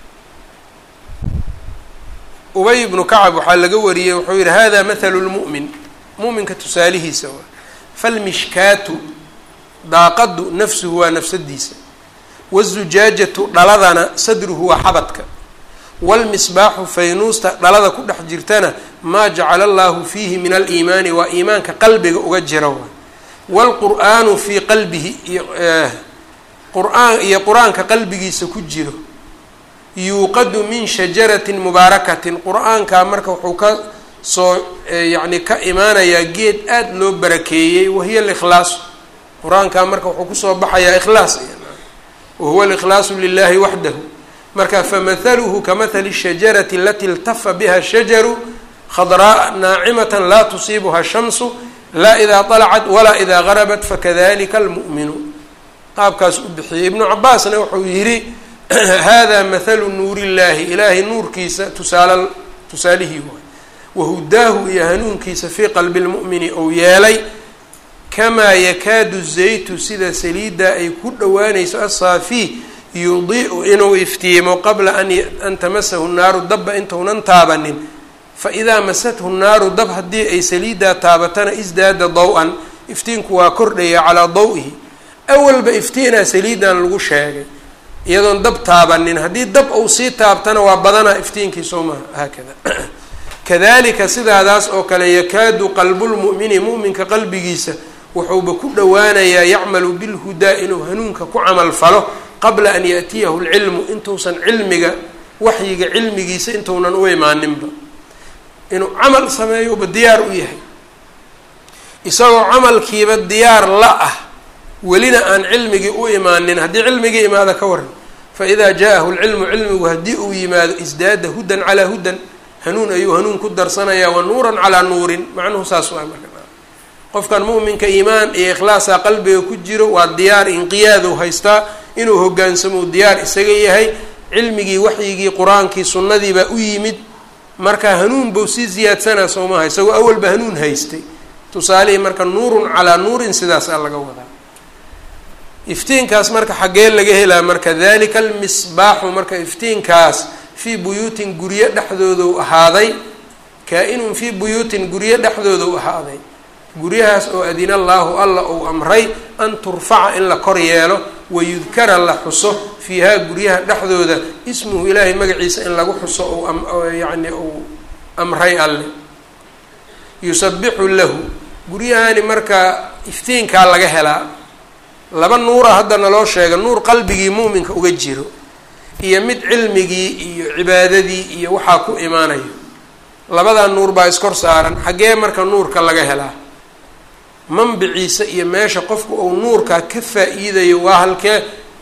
ubay ibnu kacab waxaa laga wariyey wuxuu yihi hada mathalu lmu'min mu'minka tusaalihiisa waa falmishkaatu daaqadu nafsuhu waa nafsadiisa wazujaajatu dhaladana sadruhu waa xabadka waalmisbaaxu faynuusta dhalada ku dhex jirtana maa jacala allahu fiihi min aliimaani waa iimaanka qalbiga uga jira waay waalqur'aanu fii qalbihi iyo qur-aan iyo qur-aanka qalbigiisa ku jiro yuuqadu min shajaratin mubaarakatin qur-aankaa marka wuxuu ka soo yacni ka imaanayaa geed aada loo barakeeyey wahiya alikhlaasu qur-aankaa marka wuxuu kusoo baxayaa ikhlaas wahuwa alikhlaasu lilahi waxdahu marka famathaluhu kamahali shajarati alati iltafa biha shajaru khadraa naacimata laa tusiibuha shamsu laa idaa طalacat walaa idaa garabat fakadalika almu'minu qaabkaas u bixiyey ibnu cabaasna wuxuu yihi hada mathalu nuur illahi ilaahay nuurkiisa tusaal tusaalihii waay wahudaahu iyo hanuunkiisa fii qalbi lmu'mini ou yeelay kamaa yakaadu zaytu sida saliidda ay ku dhowaanayso asaafi yudiu inuu iftiimo qabla an tamasahu naaru dabba intaunan taabanin faidaa masathu naaru dab haddii ay saliiddaa taabatana isdaada daw-an iftiinku waa kordhaya calaa daw-ihi awalba iftiinaa saliidan lagu sheegay iyadoon dab taabanin haddii dab uu sii taabtana waa badanaa iftiinkii soo maha haakada kadalika sidaadaas oo kale yakaadu qalbulmu'mini mu'minka qalbigiisa wuxuuba ku dhowaanayaa yacmalu bilhudaa inuu hanuunka ku camal falo qabla an yaatiyahu lcilmu intuusan cilmiga waxyiga cilmigiisa intuunan u imaaninba inuu camal sameeyouba diyaar u yahay isagoo camalkiiba diyaar la ah welina aan cilmigii u imaanin haddii cilmigii imaada ka waran fa idaa jaa-ahu lcilmu cilmigu haddii uu yimaado isdaada hudan calaa hudan hanuun ayuu hanuun ku darsanayaa wa nuuran calaa nuurin macnuhu saas waa marka qofkan mu'minka iimaan iyo ikhlaasaa qalbiga ku jiro waa diyaar inqiyaadu haystaa inuu hogaansamo diyaar isaga yahay cilmigii waxyigii qur-aankii sunnadiibaa u yimid marka hanuun bau sii ziyaadsanaa soo maha isagoo awalba hanuun haystay tusaalihii marka nuurun calaa nuurin sidaasaa laga wadaa iftiinkaas marka xaggee laga helaa marka dalika almisbaaxu marka iftiinkaas fii buyuutin guryo dhexdoodu ahaaday kaa-inun fii buyuutin guryo dhexdoodu ahaaday guryahaas oo adina allaahu alla uu amray an turfaca in la kor yeelo wayudkara la xuso fiihaa guryaha dhexdooda ismuhu ilaahay magaciisa in lagu xuso u yacni uu amray alle yusabixu lahu guryahani marka iftiinkaa laga helaa laba nuura hadda naloo sheega nuur qalbigii muuminka uga jiro iyo mid cilmigii iyo cibaadadii iyo waxaa ku imaanayo labadaa nuur baa iskor saaran xaggee marka nuurka laga helaa manbiciisa iyo meesha qofku uu nuurkaa ka faa-iidayo waa halkee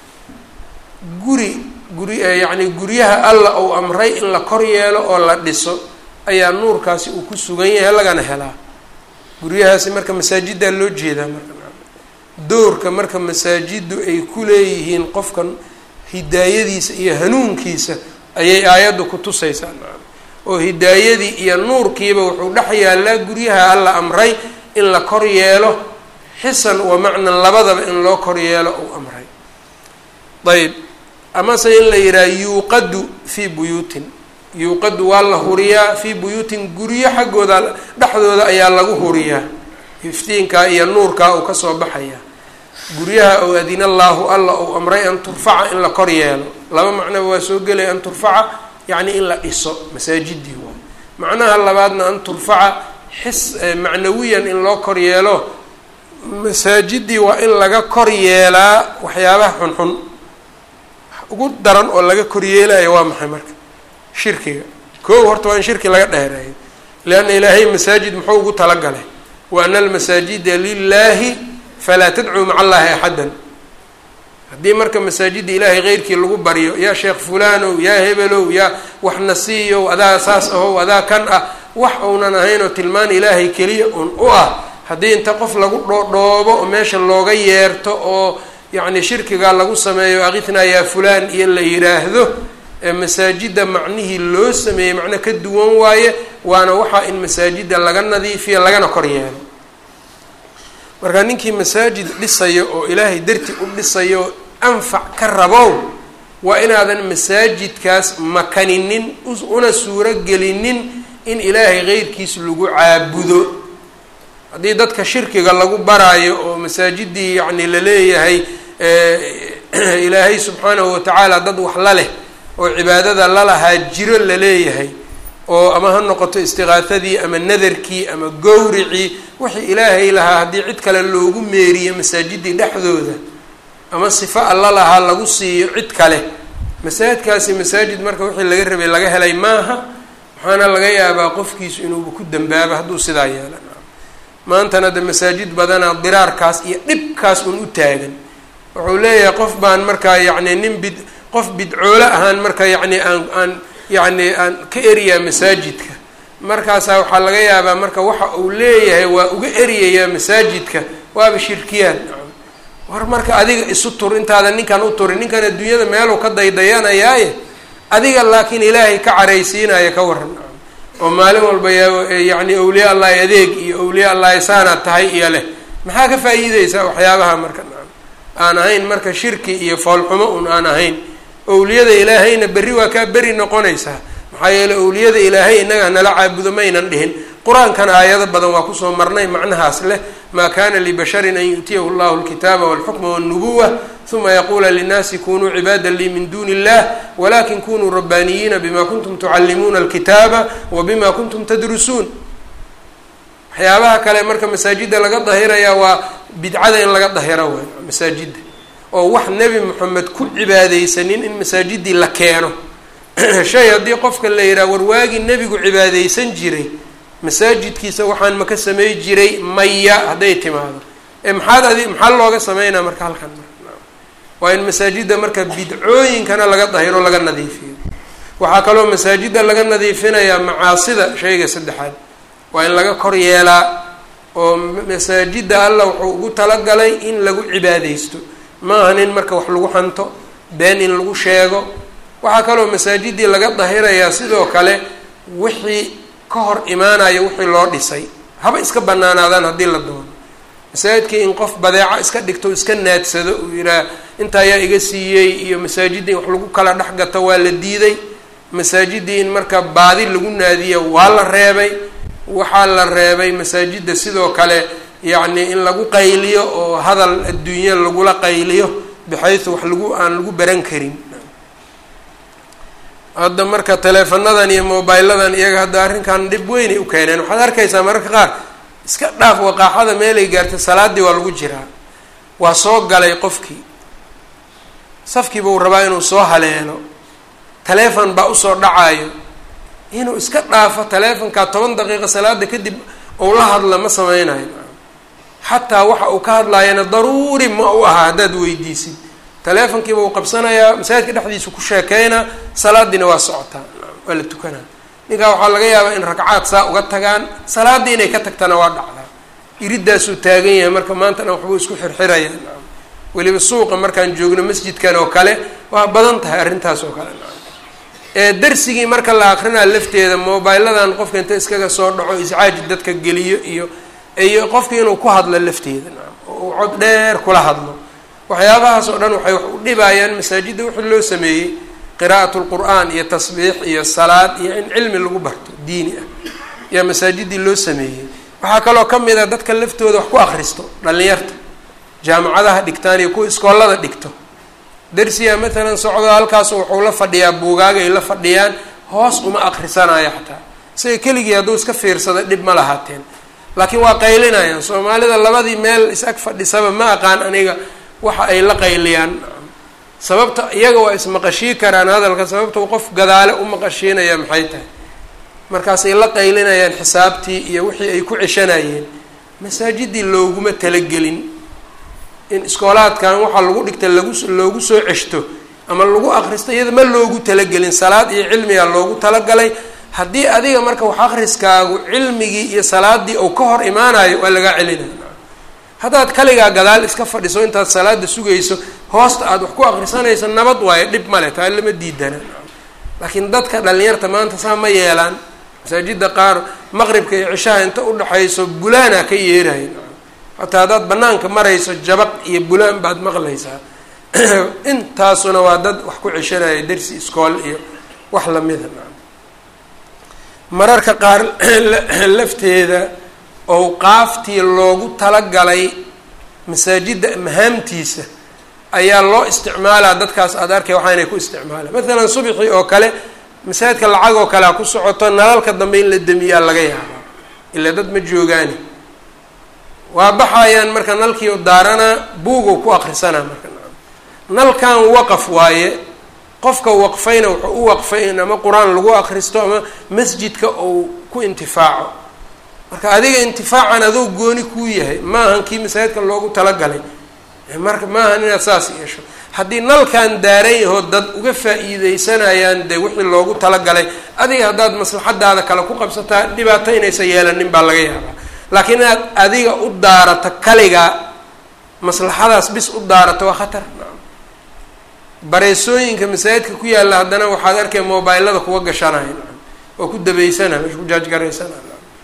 guri guri yacni guryaha alla uu amray in la kor yeelo oo la dhiso ayaa nuurkaasi uu ku sugan yahay lagana helaa guryahaasi marka masaajiddaa loo jeedaa marka doorka marka masaajiddu ay ku leeyihiin qofka hidaayadiisa iyo hanuunkiisa ayay aayaddu ku tusaysaa oo hidaayadii iyo nuurkiiba wuxuu dhex yaallaa guryaha alla amray in la kor yeelo xisan wa macnan labadaba in loo kor yeelo uu amray ayb amase in la yidhaha yuuqadu fii buyuutin yuuqadu waa la huriyaa fii buyuutin guryo xaggooda dhexdooda ayaa lagu huriyaa iftiinkaa iyo nuurkaa uu kasoo baxaya guryaha ou adina allaahu alla ou amray an turfaca in la kor yeelo laba macnoba waa soo gelaya an turfaca yacni in la dhiso masaajidii waay macnaha labaadna an turfaca xis macnawiyan in loo kor yeelo masaajidii waa in laga kor yeelaa waxyaabaha xunxun ugu daran oo laga kor yeelayo waa maxay marka shirkiga koow horta waa in shirki laga dheereeyo leanna ilaahay masaajid muxuu ugu talagalay wa ana almasaajida lilaahi falaa tadcuu maca allaahi axaddan haddii marka masaajidda ilaahay keyrkii lagu baryo yaa sheekh fulanow yaa hebelow yaa wax nasiiyow adaa saas ahow adaa kan ah wax uunan ahaynoo tilmaan ilaahay keliya un u ah haddii inta qof lagu dhoodhoobo oo meesha looga yeerto oo yacni shirkigaa lagu sameeyo akithnaa yaa fulaan iyo la yidhaahdo masaajidda macnihii loo sameeyey macno ka duwan waaye waana waxaa in masaajidda laga nadiifiyo lagana kor yeelo marka ninkii masaajid dhisayo oo ilaahay darti u dhisayo anfac ka rabow waa inaadan masaajidkaas makaninin una suuro gelinin in ilaahay keyrkiis lagu caabudo haddii dadka shirkiga lagu baraayo oo masaajidii yacni laleeyahay ilaahay subxaanahu watacaala dad wax la leh oo cibaadada lalahaa jiro laleeyahay oo ama ha noqoto istiqaahadii ama nadarkii ama gowricii wixii ilaahay lahaa haddii cid kale loogu meeriyo masaajidii dhexdooda ama sifo alla lahaa lagu siiyo cid kale masaajidkaasi masaajid marka wixii laga rabay laga helay maaha waxaana laga yaabaa qofkiisu inuuba ku dambaabo hadduu sidaa yeela maantana de masaajid badanaa diraarkaas iyo dhibkaas un u taagan wuxuu leeyahay qof baan markaa yacni nin bid qof bidcoole ahaan marka yacni aan aan yacni aan ka eriyaa masaajidka markaasaa waxaa laga yaabaa marka waxa uu leeyahay waa uga eriyayaa masaajidka waaba shirkiyaan war marka adiga isu tur intaadan ninkan u turin ninkan adduunyada meeluu ka daydayanayaaye adiga laakiin ilaahay ka caraysiinaya ka waran oo maalin walba yacni awliya allahi adeeg iyo awliya allahi saanaad tahay iyo leh maxaa ka faa'iideysaa waxyaabaha marka aan ahayn marka shirki iyo foolxumo un aan ahayn owliyada ilaahayna berri waa kaa beri noqonaysaa maxaa yeeley owliyada ilaahay innaga nala caabudo maynan dhihin qur-aankana aayado badan waa kusoo marnay macnahaas leh maa kana libasharin an yu'tiyahu llahu alkitaaba walxukma walnubuwa uma yaquula linnaasi kunuu cibaada lii min duni illah walakin kunuu rabbaaniyiina bima kuntum tucallimuuna alkitaaba wa bima kuntum tadrusuun waxyaabaha kale marka masaajidda laga dahirayaa waa bidcada in laga dahiro way masaajidda oo wax nebi moxamed ku cibaadeysanin in masaajidii la keeno shay haddii qofka la yidhaha warwaagii nebigu cibaadeysan jiray masaajidkiisa waxaan maka samey jiray maya hadday timaado ee maxaad adi maxaa looga sameynaa marka halkan marka waa in masaajidda marka bidcooyinkana laga dahiro laga nadiifiyo waxaa kaloo masaajidda laga nadiifinayaa macaasida shayga saddexaad waa in laga kor yeelaa oo masaajidda allah wuxuu ugu talagalay in lagu cibaadeysto maahan in marka wax lagu xanto been in lagu sheego waxaa kaloo masaajidii laga dahirayaa sidoo kale wixii ka hor imaanaya wixii loo dhisay haba iska banaanaadaan haddii la doono masaajidkii in qof badeeco iska dhigto iska naadsado uu yidhaah inta ayaa iga siiyey iyo masaajidda in wax lagu kala dhex gato waa la diiday masaajidii in marka baadi lagu naadiyo waa la reebay waxaa la reebay masaajidda sidoo kale yacni in lagu qayliyo oo hadal adduunya lagula qayliyo bixaysu wax lagu aan lagu baran karin hadda marka teleefanadan iyo mobiladan iyaga hadda arrinkan dhib weynay u keeneen waxaad arkaysaa mararka qaar iska dhaaf waqaaxada meelay gaartay salaadii waa lagu jiraa waa soo galay qofkii safkiiba uu rabaa inuu soo haleelo taleefon baa usoo dhacayo inuu iska dhaafo taleefonkaa toban daqiiqa salaada kadib ou la hadla ma sameynayo xataa waxa uu ka hadlaayana daruuri ma u aha haddaad weydiisid taleefonkiiba uu qabsanayaa masaajidka dhexdiisa ku sheekeynaa salaadiina waa socotaa waa la tukanaa ninkaa waxaa laga yaabaa in ragcaad saa uga tagaan salaaddii inay ka tagtana waa dhacdaa iridaasuu taagan yahay marka maantana waxbuu isku xirxiraya weliba suuqa markaan joogno masjidkan oo kale waa badan tahay arrintaas oo kale ee darsigii marka la akrinaa lafteeda mobiladan qofka inta iskaga soo dhaco iscaaji dadka geliyo iyo iyo qofki inuu ku hadlo lafteeda oo uu cod dheer kula hadlo waxyaabahaas oo dhan waxay wax u dhibayaan masaajidda wixii loo sameeyey qiraa'at lqur'aan iyo tasbiix iyo salaad iyo in cilmi lagu barto diini ah yaa masaajidii loo sameeyey waxaa kaloo ka mid a dadka laftooda wax ku akristo dhalinyarta jaamacadaha dhigtaan iyo kuwa iskoolada dhigto darsiga matalan socdo halkaas wuxuu la fadhiyaa buugaagay la fadhiyaan hoos uma akrisanayo xataa isaga keligii hadduu iska fiirsada dhib ma lahaateen laakiin waa qaylinayaan soomaalida labadii meel is-ag fadhisaba ma aqaan aniga waxa ay la qayliyaan sababta iyaga waa ismaqashii karaan hadalka sababta qof gadaale u maqashiinaya maxay tahay markaasay la qaylinayaan xisaabtii iyo wixii ay ku ceshanayeen masaajidii looguma talagelin in iskoolaadkan waxaa lagu dhigta lagu loogu soo ceshto ama lagu akristo iyada ma loogu talagelin salaad iyo cilmiga loogu talagalay haddii adiga marka wax akriskaagu cilmigii iyo salaadii uu ka hor imaanayo waa lagaa celinaya haddaad kaligaa gadaal iska fadhiso intaad salaada sugayso hoosta aada wax ku akrisanayso nabad waayo dhib male taa lama diidana laakiin dadka dhalinyarta maanta saa ma yeelaan masaajida qaar maqribka iyo cishaha inta udhaxayso bulaana ka yeerahay hataa haddaad banaanka marayso jabaq iyo bulaan baad maqlaysaa intaasuna waa dad wax ku ceshanaya dersi iskool iyo wax lamida mararka qaar lafteeda owqaaftii loogu talagalay masaajidda mahaamtiisa ayaa loo isticmaalaa dadkaas aada arkay waxaa inay ku isticmaalaan maalan subxii oo kale masaajidka lacag oo kale ha ku socoto nalalka dambe in la demiyaa laga yaabaa ilaa dad ma joogaani waa baxayaan marka nalkii daaranaa buugu ku akrisanaa marka nalkan waqaf waaye qofka waqfayna wuxuu u waqfay in ama qur-aan lagu akristo ama masjidka uu ku intifaaco marka adiga intifaacan adoo gooni kuu yahay maahan kii masaajidka loogu talagalay marka maahan inaad saas yeesho haddii nalkan daaran yahoo dad uga faa-iideysanayaan dee wixii loogu talagalay adiga haddaad maslaxadaada kale ku qabsataa dhibaato inaysan yeelanin baa laga yaabaa laakiin inaad adiga u daarato kaligaa maslaxadaas bis u daarato waa khatar bareysooyinka masaajidka ku yaalla haddana waxaad arkay mobilada kuwa gashanaya oo ku dabeysana mesh ku jaajgaraysana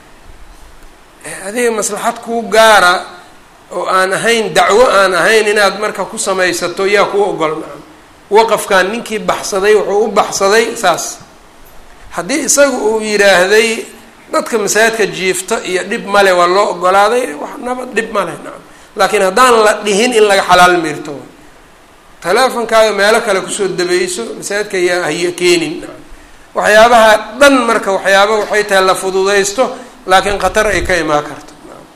adiga maslaxad kuu gaara oo aan ahayn dacwo aan ahayn inaad marka ku samaysato yaa kuu ogol nacam waqafkan ninkii baxsaday wuxuu u baxsaday saas haddii isaga uu yidhaahday dadka masaajidka jiifta iyo dhib male waa loo ogolaaday wax nabad dhib male nacam laakiin haddaan la dhihin in laga xalaal miirto teleefonkaaga meelo kale kusoo dabeyso masaajidka yaa haya keenin nacam waxyaabaha dhan marka waxyaaba waxay tahay la fududaysto laakiin khatar ay ka imaan karto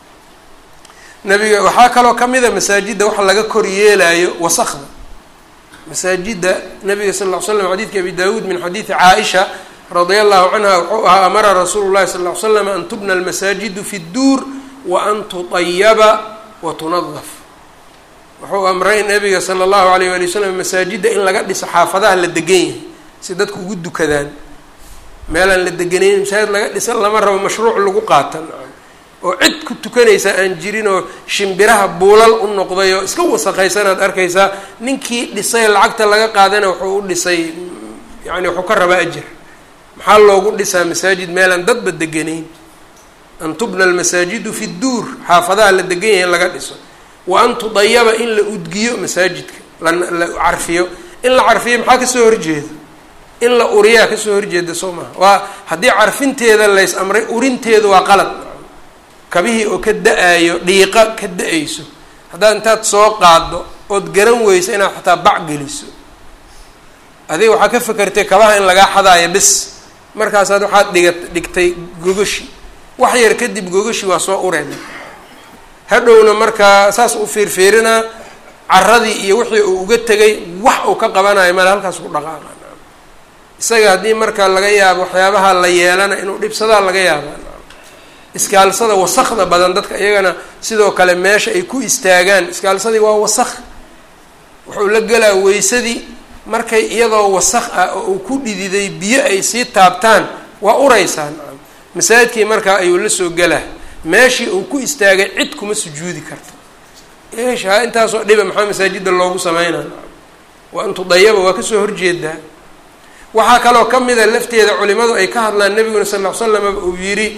nabiga waxaa kaloo kamida masaajidda waxa laga kor yeelayo wasakda masaajidda nabiga sal ll ly slam xadiidka abi dawuud min xadiidi caaisha radia allahu canha wuxuu ahaa amara rasuulu llahi sal ll ly slam an tubna almasaajidu fi dduur wa an tutayaba wa tunadaf wuxuu amray nabiga sala allahu alayh wali wasalam masaajidda in laga dhiso xaafadaha la degan yahay si dadku ugu dukadaan meelaan la deganayn masaajid laga dhisan lama rabo mashruuc lagu qaatan oo cid ku tukanaysa aan jirin oo shimbiraha buulal u noqday oo iska wasaqaysanaad arkaysaa ninkii dhisay lacagta laga qaadana wuxuu u dhisay yani wuxuu ka rabaa ajir maxaa loogu dhisaa masaajid meelaan dadba deganayn an tubna almasaajidu fi dduur xaafadaha la degan yahay in laga dhiso wa an tudayaba in la udgiyo masaajidka lala carfiyo in la carfiyo maxaa kasoo horjeeda in la uriyaa kasoo horjeeda soo maha waa haddii carfinteeda lays amray urinteedu waa qalad kabihii oo ka da-ayo dhiiqa ka da-ayso haddaad intaad soo qaaddo ood garan weyso inaad xataa bac geliso adiga waxaa ka fakertay kabaha in lagaa xadaayo bis markaasaad waxaad dhiga dhigtay gogashi wax yar kadib gogashi waa soo ureen hadhowna markaa saas u fiirfiirinaa caradii iyo wixii uu uga tegay wax uu ka qabanayo male halkaas ku dhaqaaqa isaga haddii marka laga yaabo waxyaabaha la yeelana inuu dhibsadaa laga yaaba iskaalsada wasakda badan dadka iyagana sidoo kale meesha ay ku istaagaan iskaalsadii waa wasaq wuxuu la gelaa weysadii markay iyadoo wasaq ah oo uu ku dhididay biyo ay sii taabtaan waa ureysaa nacam masaajidkii markaa ayuu la soo gelaa meeshii uu ku istaagay cid kuma sujuudi karto eesha intaasoo dhiba maxaa masaajidda loogu sameynaa nacam waa intudayaba waa kasoo horjeedaa waxaa kaloo ka mida lafteeda culimadu ay ka hadlaan nabiguna sal ll slam uu yidhi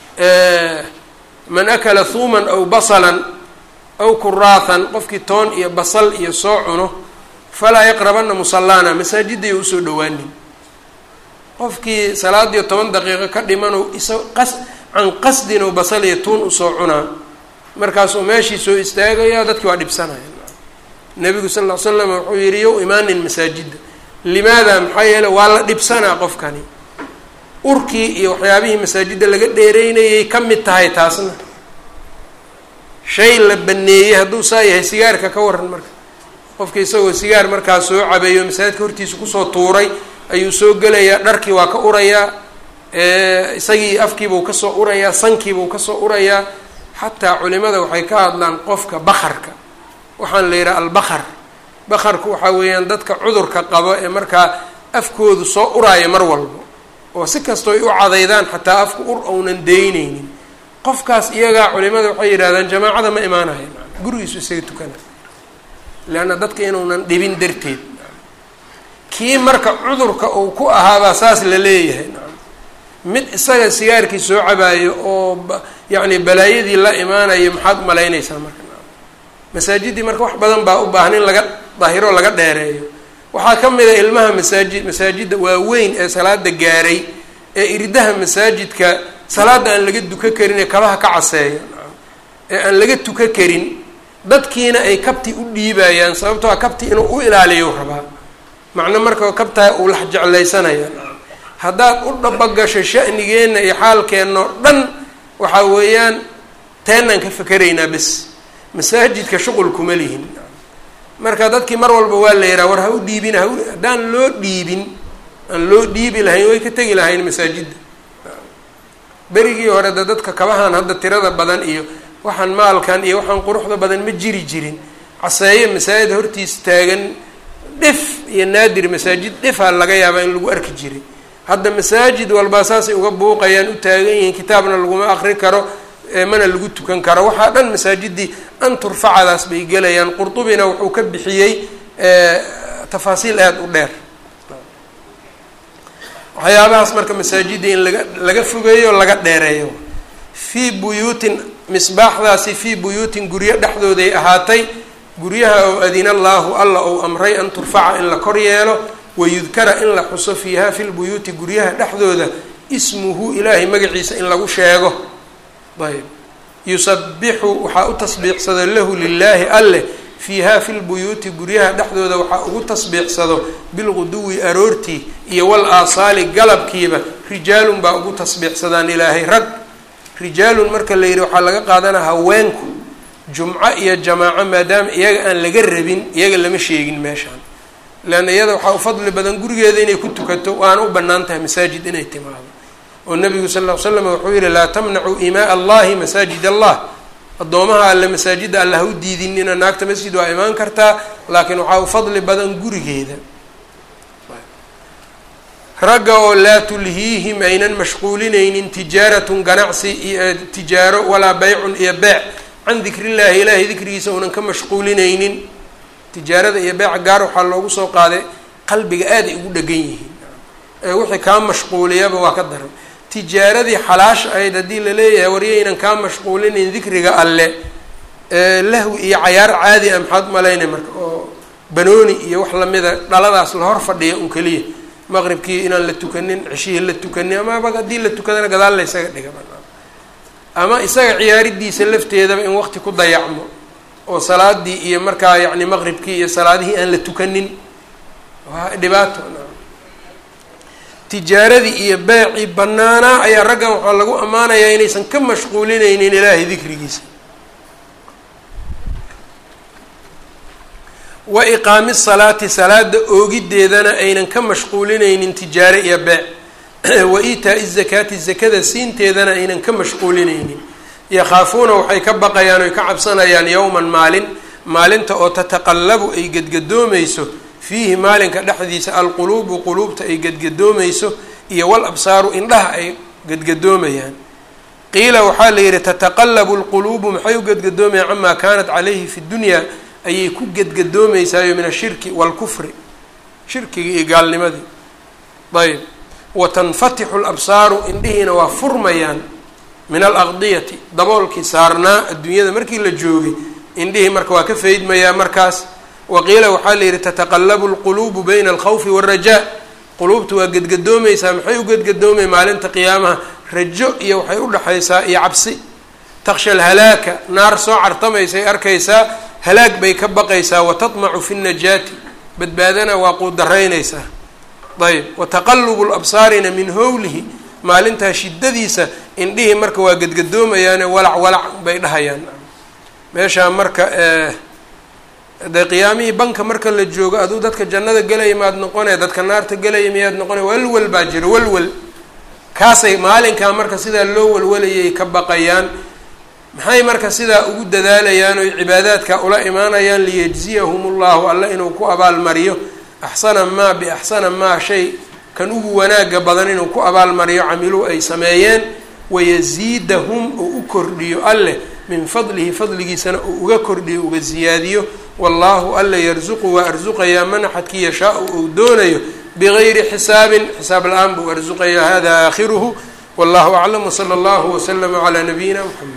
man akala thuuman aw basalan aw kuraathan qofkii toon iyo basal iyo soo cuno falaa yaqrabana musalaana masaajidday usoo dhawaanin qofkii salaadiyo toban daqiiqo ka dhimano isa qas can qasdin oo basal iyo tuun usoo cunaa markaasuu meeshii soo istaagaya dadkii waa dhibsanaya nebigu sal ll ly slam wuxuu yihi yow imaanin masaajidda limaada maxaa yeele waa la dhibsanaa qofkani urkii iyo waxyaabihii masaajidda laga dheereynayay ka mid tahay taasna shay la baneeyey hadduu saa yahay sigaarka ka waran marka qofka isagoo sigaar markaa soo cabeeyo masaajidka hortiisa kusoo tuuray ayuu soo gelayaa dharkii waa ka urayaa isagii afkiibuu kasoo urayaa sankiibuu kasoo urayaa xataa culimada waxay ka hadlaan qofka bakarka waxaan la yidhaha albakar bakarku waxaa weeyaan dadka cudurka qabo ee markaa afkoodu soo uraayo mar walba oo si kastooy u cadaydaan xataa afku ur ounan deyneynin qofkaas iyagaa culimada waxay yidhahdaan jamaacada ma imaanayo gurigiisu isaga tukana leanna dadka inuunan dhibin darteed kii marka cudurka uu ku ahaabaa saas la leeyahay mid isaga sigaarkii soo cabaayo oo yacni balaayadii la imaanayo maxaad umalaynaysaa marka masaajidii marka wax badan baa u baahan in laga daahiro laga dheereeyo waxaa ka mid a ilmaha masaajid masaajidda waaweyn ee salaada gaaray ee iridaha masaajidka salaada aan laga duka karin ee kabaha ka caseeya ee aan laga tuka karin dadkiina ay kabti u dhiibayaan sababtoo a kabti inuu u ilaaliyo rabaa macno marka kabtaa uu lax jeclaysanaya haddaad u dhabagasho sha'nigeenna iyo xaalkeenna oo dhan waxaa weeyaan teenaan ka fakeraynaa bes masaajidka shuqul kuma lihin marka dadkii mar walba waa la yidhaha war ha u dhiibin ha haddaan loo dhiibin aan loo dhiibi lahayn way ka tegi lahayn masaajidda berigii hore de dadka kabahan hadda tirada badan iyo waxaan maalkan iyo waxaan quruxda badan ma jiri jirin caseeye masaajid hortiis taagan dhif iyo naadir masaajid dhifaa laga yaabaa in lagu arki jiray hadda masaajid walbaa saasay uga buuqayaan u taagan yihiin kitaabna laguma akri karo mana lagu tukan karo waxaa dhan masaajidii an turfacadaas bay gelayaan qurtubina wuxuu ka bixiyey tafaasiil aada u dheer waxyaabahaas marka masaajidii in laga laga fogeeyo laga dheereeyo fii buyuutin misbaaxdaasi fii buyuutin guryo dhexdooday ahaatay guryaha oo adina allaahu alla ou amray an turfaca in la kor yeelo wayudkara in la xuso fiiha fi lbuyuuti guryaha dhexdooda ismuhu ilaahay magaciisa in lagu sheego ayb yusabixu waxaa u tasbiixsado lahu lilaahi alleh fiiha fi lbuyuuti guryaha dhexdooda waxaa ugu tasbiixsado bilquduwi aroortii iyo wal aasaali galabkiiba rijaalun baa ugu tasbiixsadaan ilaahay rag rijaalun marka la yidhi waxaa laga qaadanaa haweenku jumco iyo jamaaco maadaama iyaga aan laga rabin iyaga lama sheegin meeshaan leanna iyada waxaa u fadli badan gurigeeda inay ku tukato waana u bannaan tahay masaajid inay timaado oo nabigu sal ll ly slam wuxuu yihi laa tamnacuu imaa allahi masaajid allah addoomaha alle masaajidda alla ha u diidinina naagta masjid waa imaan kartaa laakiin waxaa u fadli badan gurigeeda ragga oo laa tulhiihim aynan mashquulinaynin tijaaratun ganacsi iyo tijaaro walaa beycun iyo beec can dikrillaahi ilaahay dikrigiisa uunan ka mashquulinaynin tijaarada iyo beeca gaar waxaa loogu soo qaaday qalbiga aad ay ugu dhegan yihiin ee wixii kaa mashquuliyaba waa ka daran tijaaradii xalaasha ahayd haddii laleeyahay waryaynan kaa mashquulinayn dikriga alle lahwi iyo cayaar caadi ah maxaad malaynay marka oo banooni iyo wax lamida dhaladaas la hor fadhiya un keliya maqribkii inaan la tukanin ceshihii la tukanin amaba haddii la tukadana gadaal la ysaga dhiga ama isaga ciyaaridiisa lafteedaba in waqti ku dayacmo oo salaadii iyo markaa yacni maqribkii iyo salaadihii aan la tukanin waa dhibaato tijaaradii iyo beecii banaanaa ayaa raggan waxaa lagu ammaanayaa inaysan ka mashquulinaynin ilaahay dikrigiisa wa iqaami salaati salaada oogideedana aynan ka mashquulinaynin tijaare iyo beec wa iitaa-i zakaati zakada siinteedana aynan ka mashquulinaynin yakhaafuuna waxay ka baqayaan oy ka cabsanayaan yowman maalin maalinta oo tataqallabu ay gedgadoomayso fiihi maalinka dhexdiisa alquluubu quluubta ay gedgadoomayso iyo wal absaaru indhaha ay gedgadoomayaan qiila waxaa la yidhi tataqallabu lquluubu maxay u gedgadoomayaan camaa kaanat calayhi fi dunyaa ayay ku gedgadoomeysaayo min ashirki waalkufri shirkigii iyo gaalnimadii ayb wa tanfatixu labsaaru indhihiina waa furmayaan min alaqdiyati daboolkii saarnaa adduunyada markii la joogay indhihii marka waa ka faydmayaa markaas waqiila waxaa la yidhi tataqallabu lquluubu bayna alkhawfi waalrajaa quluubtu waa gedgadoomaysaa maxay u gedgadoomay maalinta qiyaamaha rajo iyo waxay udhexaysaa iyo cabsi taksha alhalaaka naar soo cartamaysay arkaysaa halaag bay ka baqaysaa watatmacu fi nnajaati badbaadana waa quudaraynaysaa ayb wataqalubu labsaarina min howlihi maalintaa shiddadiisa indhihii marka waa gedgadoomayaane walac walac bay dhahayaan meeshaa marka de qiyaamihii banka marka la joogo aduu dadka jannada gelaya maad noqonaya dadka naarta gelaya miyaad noqonaya walwal baa jira walwal kaasay maalinkaa marka sidaa loo walwalayay ka baqayaan maxay marka sidaa ugu dadaalayaan oy cibaadaadka ula imaanayaan liyajziyahum ullahu alla inuu ku abaalmariyo axsana maa biaxsana maa shay kan ugu wanaaga badan inuu ku abaalmariyo camiluu ay sameeyeen wayaziidahum uu u kordhiyo alleh min fadlihi fadligiisana uu uga kordhiyo uga ziyaadiyo wallahu alla yarzuqu waa arsuqayaa man axadkii yashaau uu doonayo bigayri xisaabin xisaab la-aan buu arsuqayaa hada aakhiruhu wallahu aclam wsala allahu waslama calaa nabiyina mxamed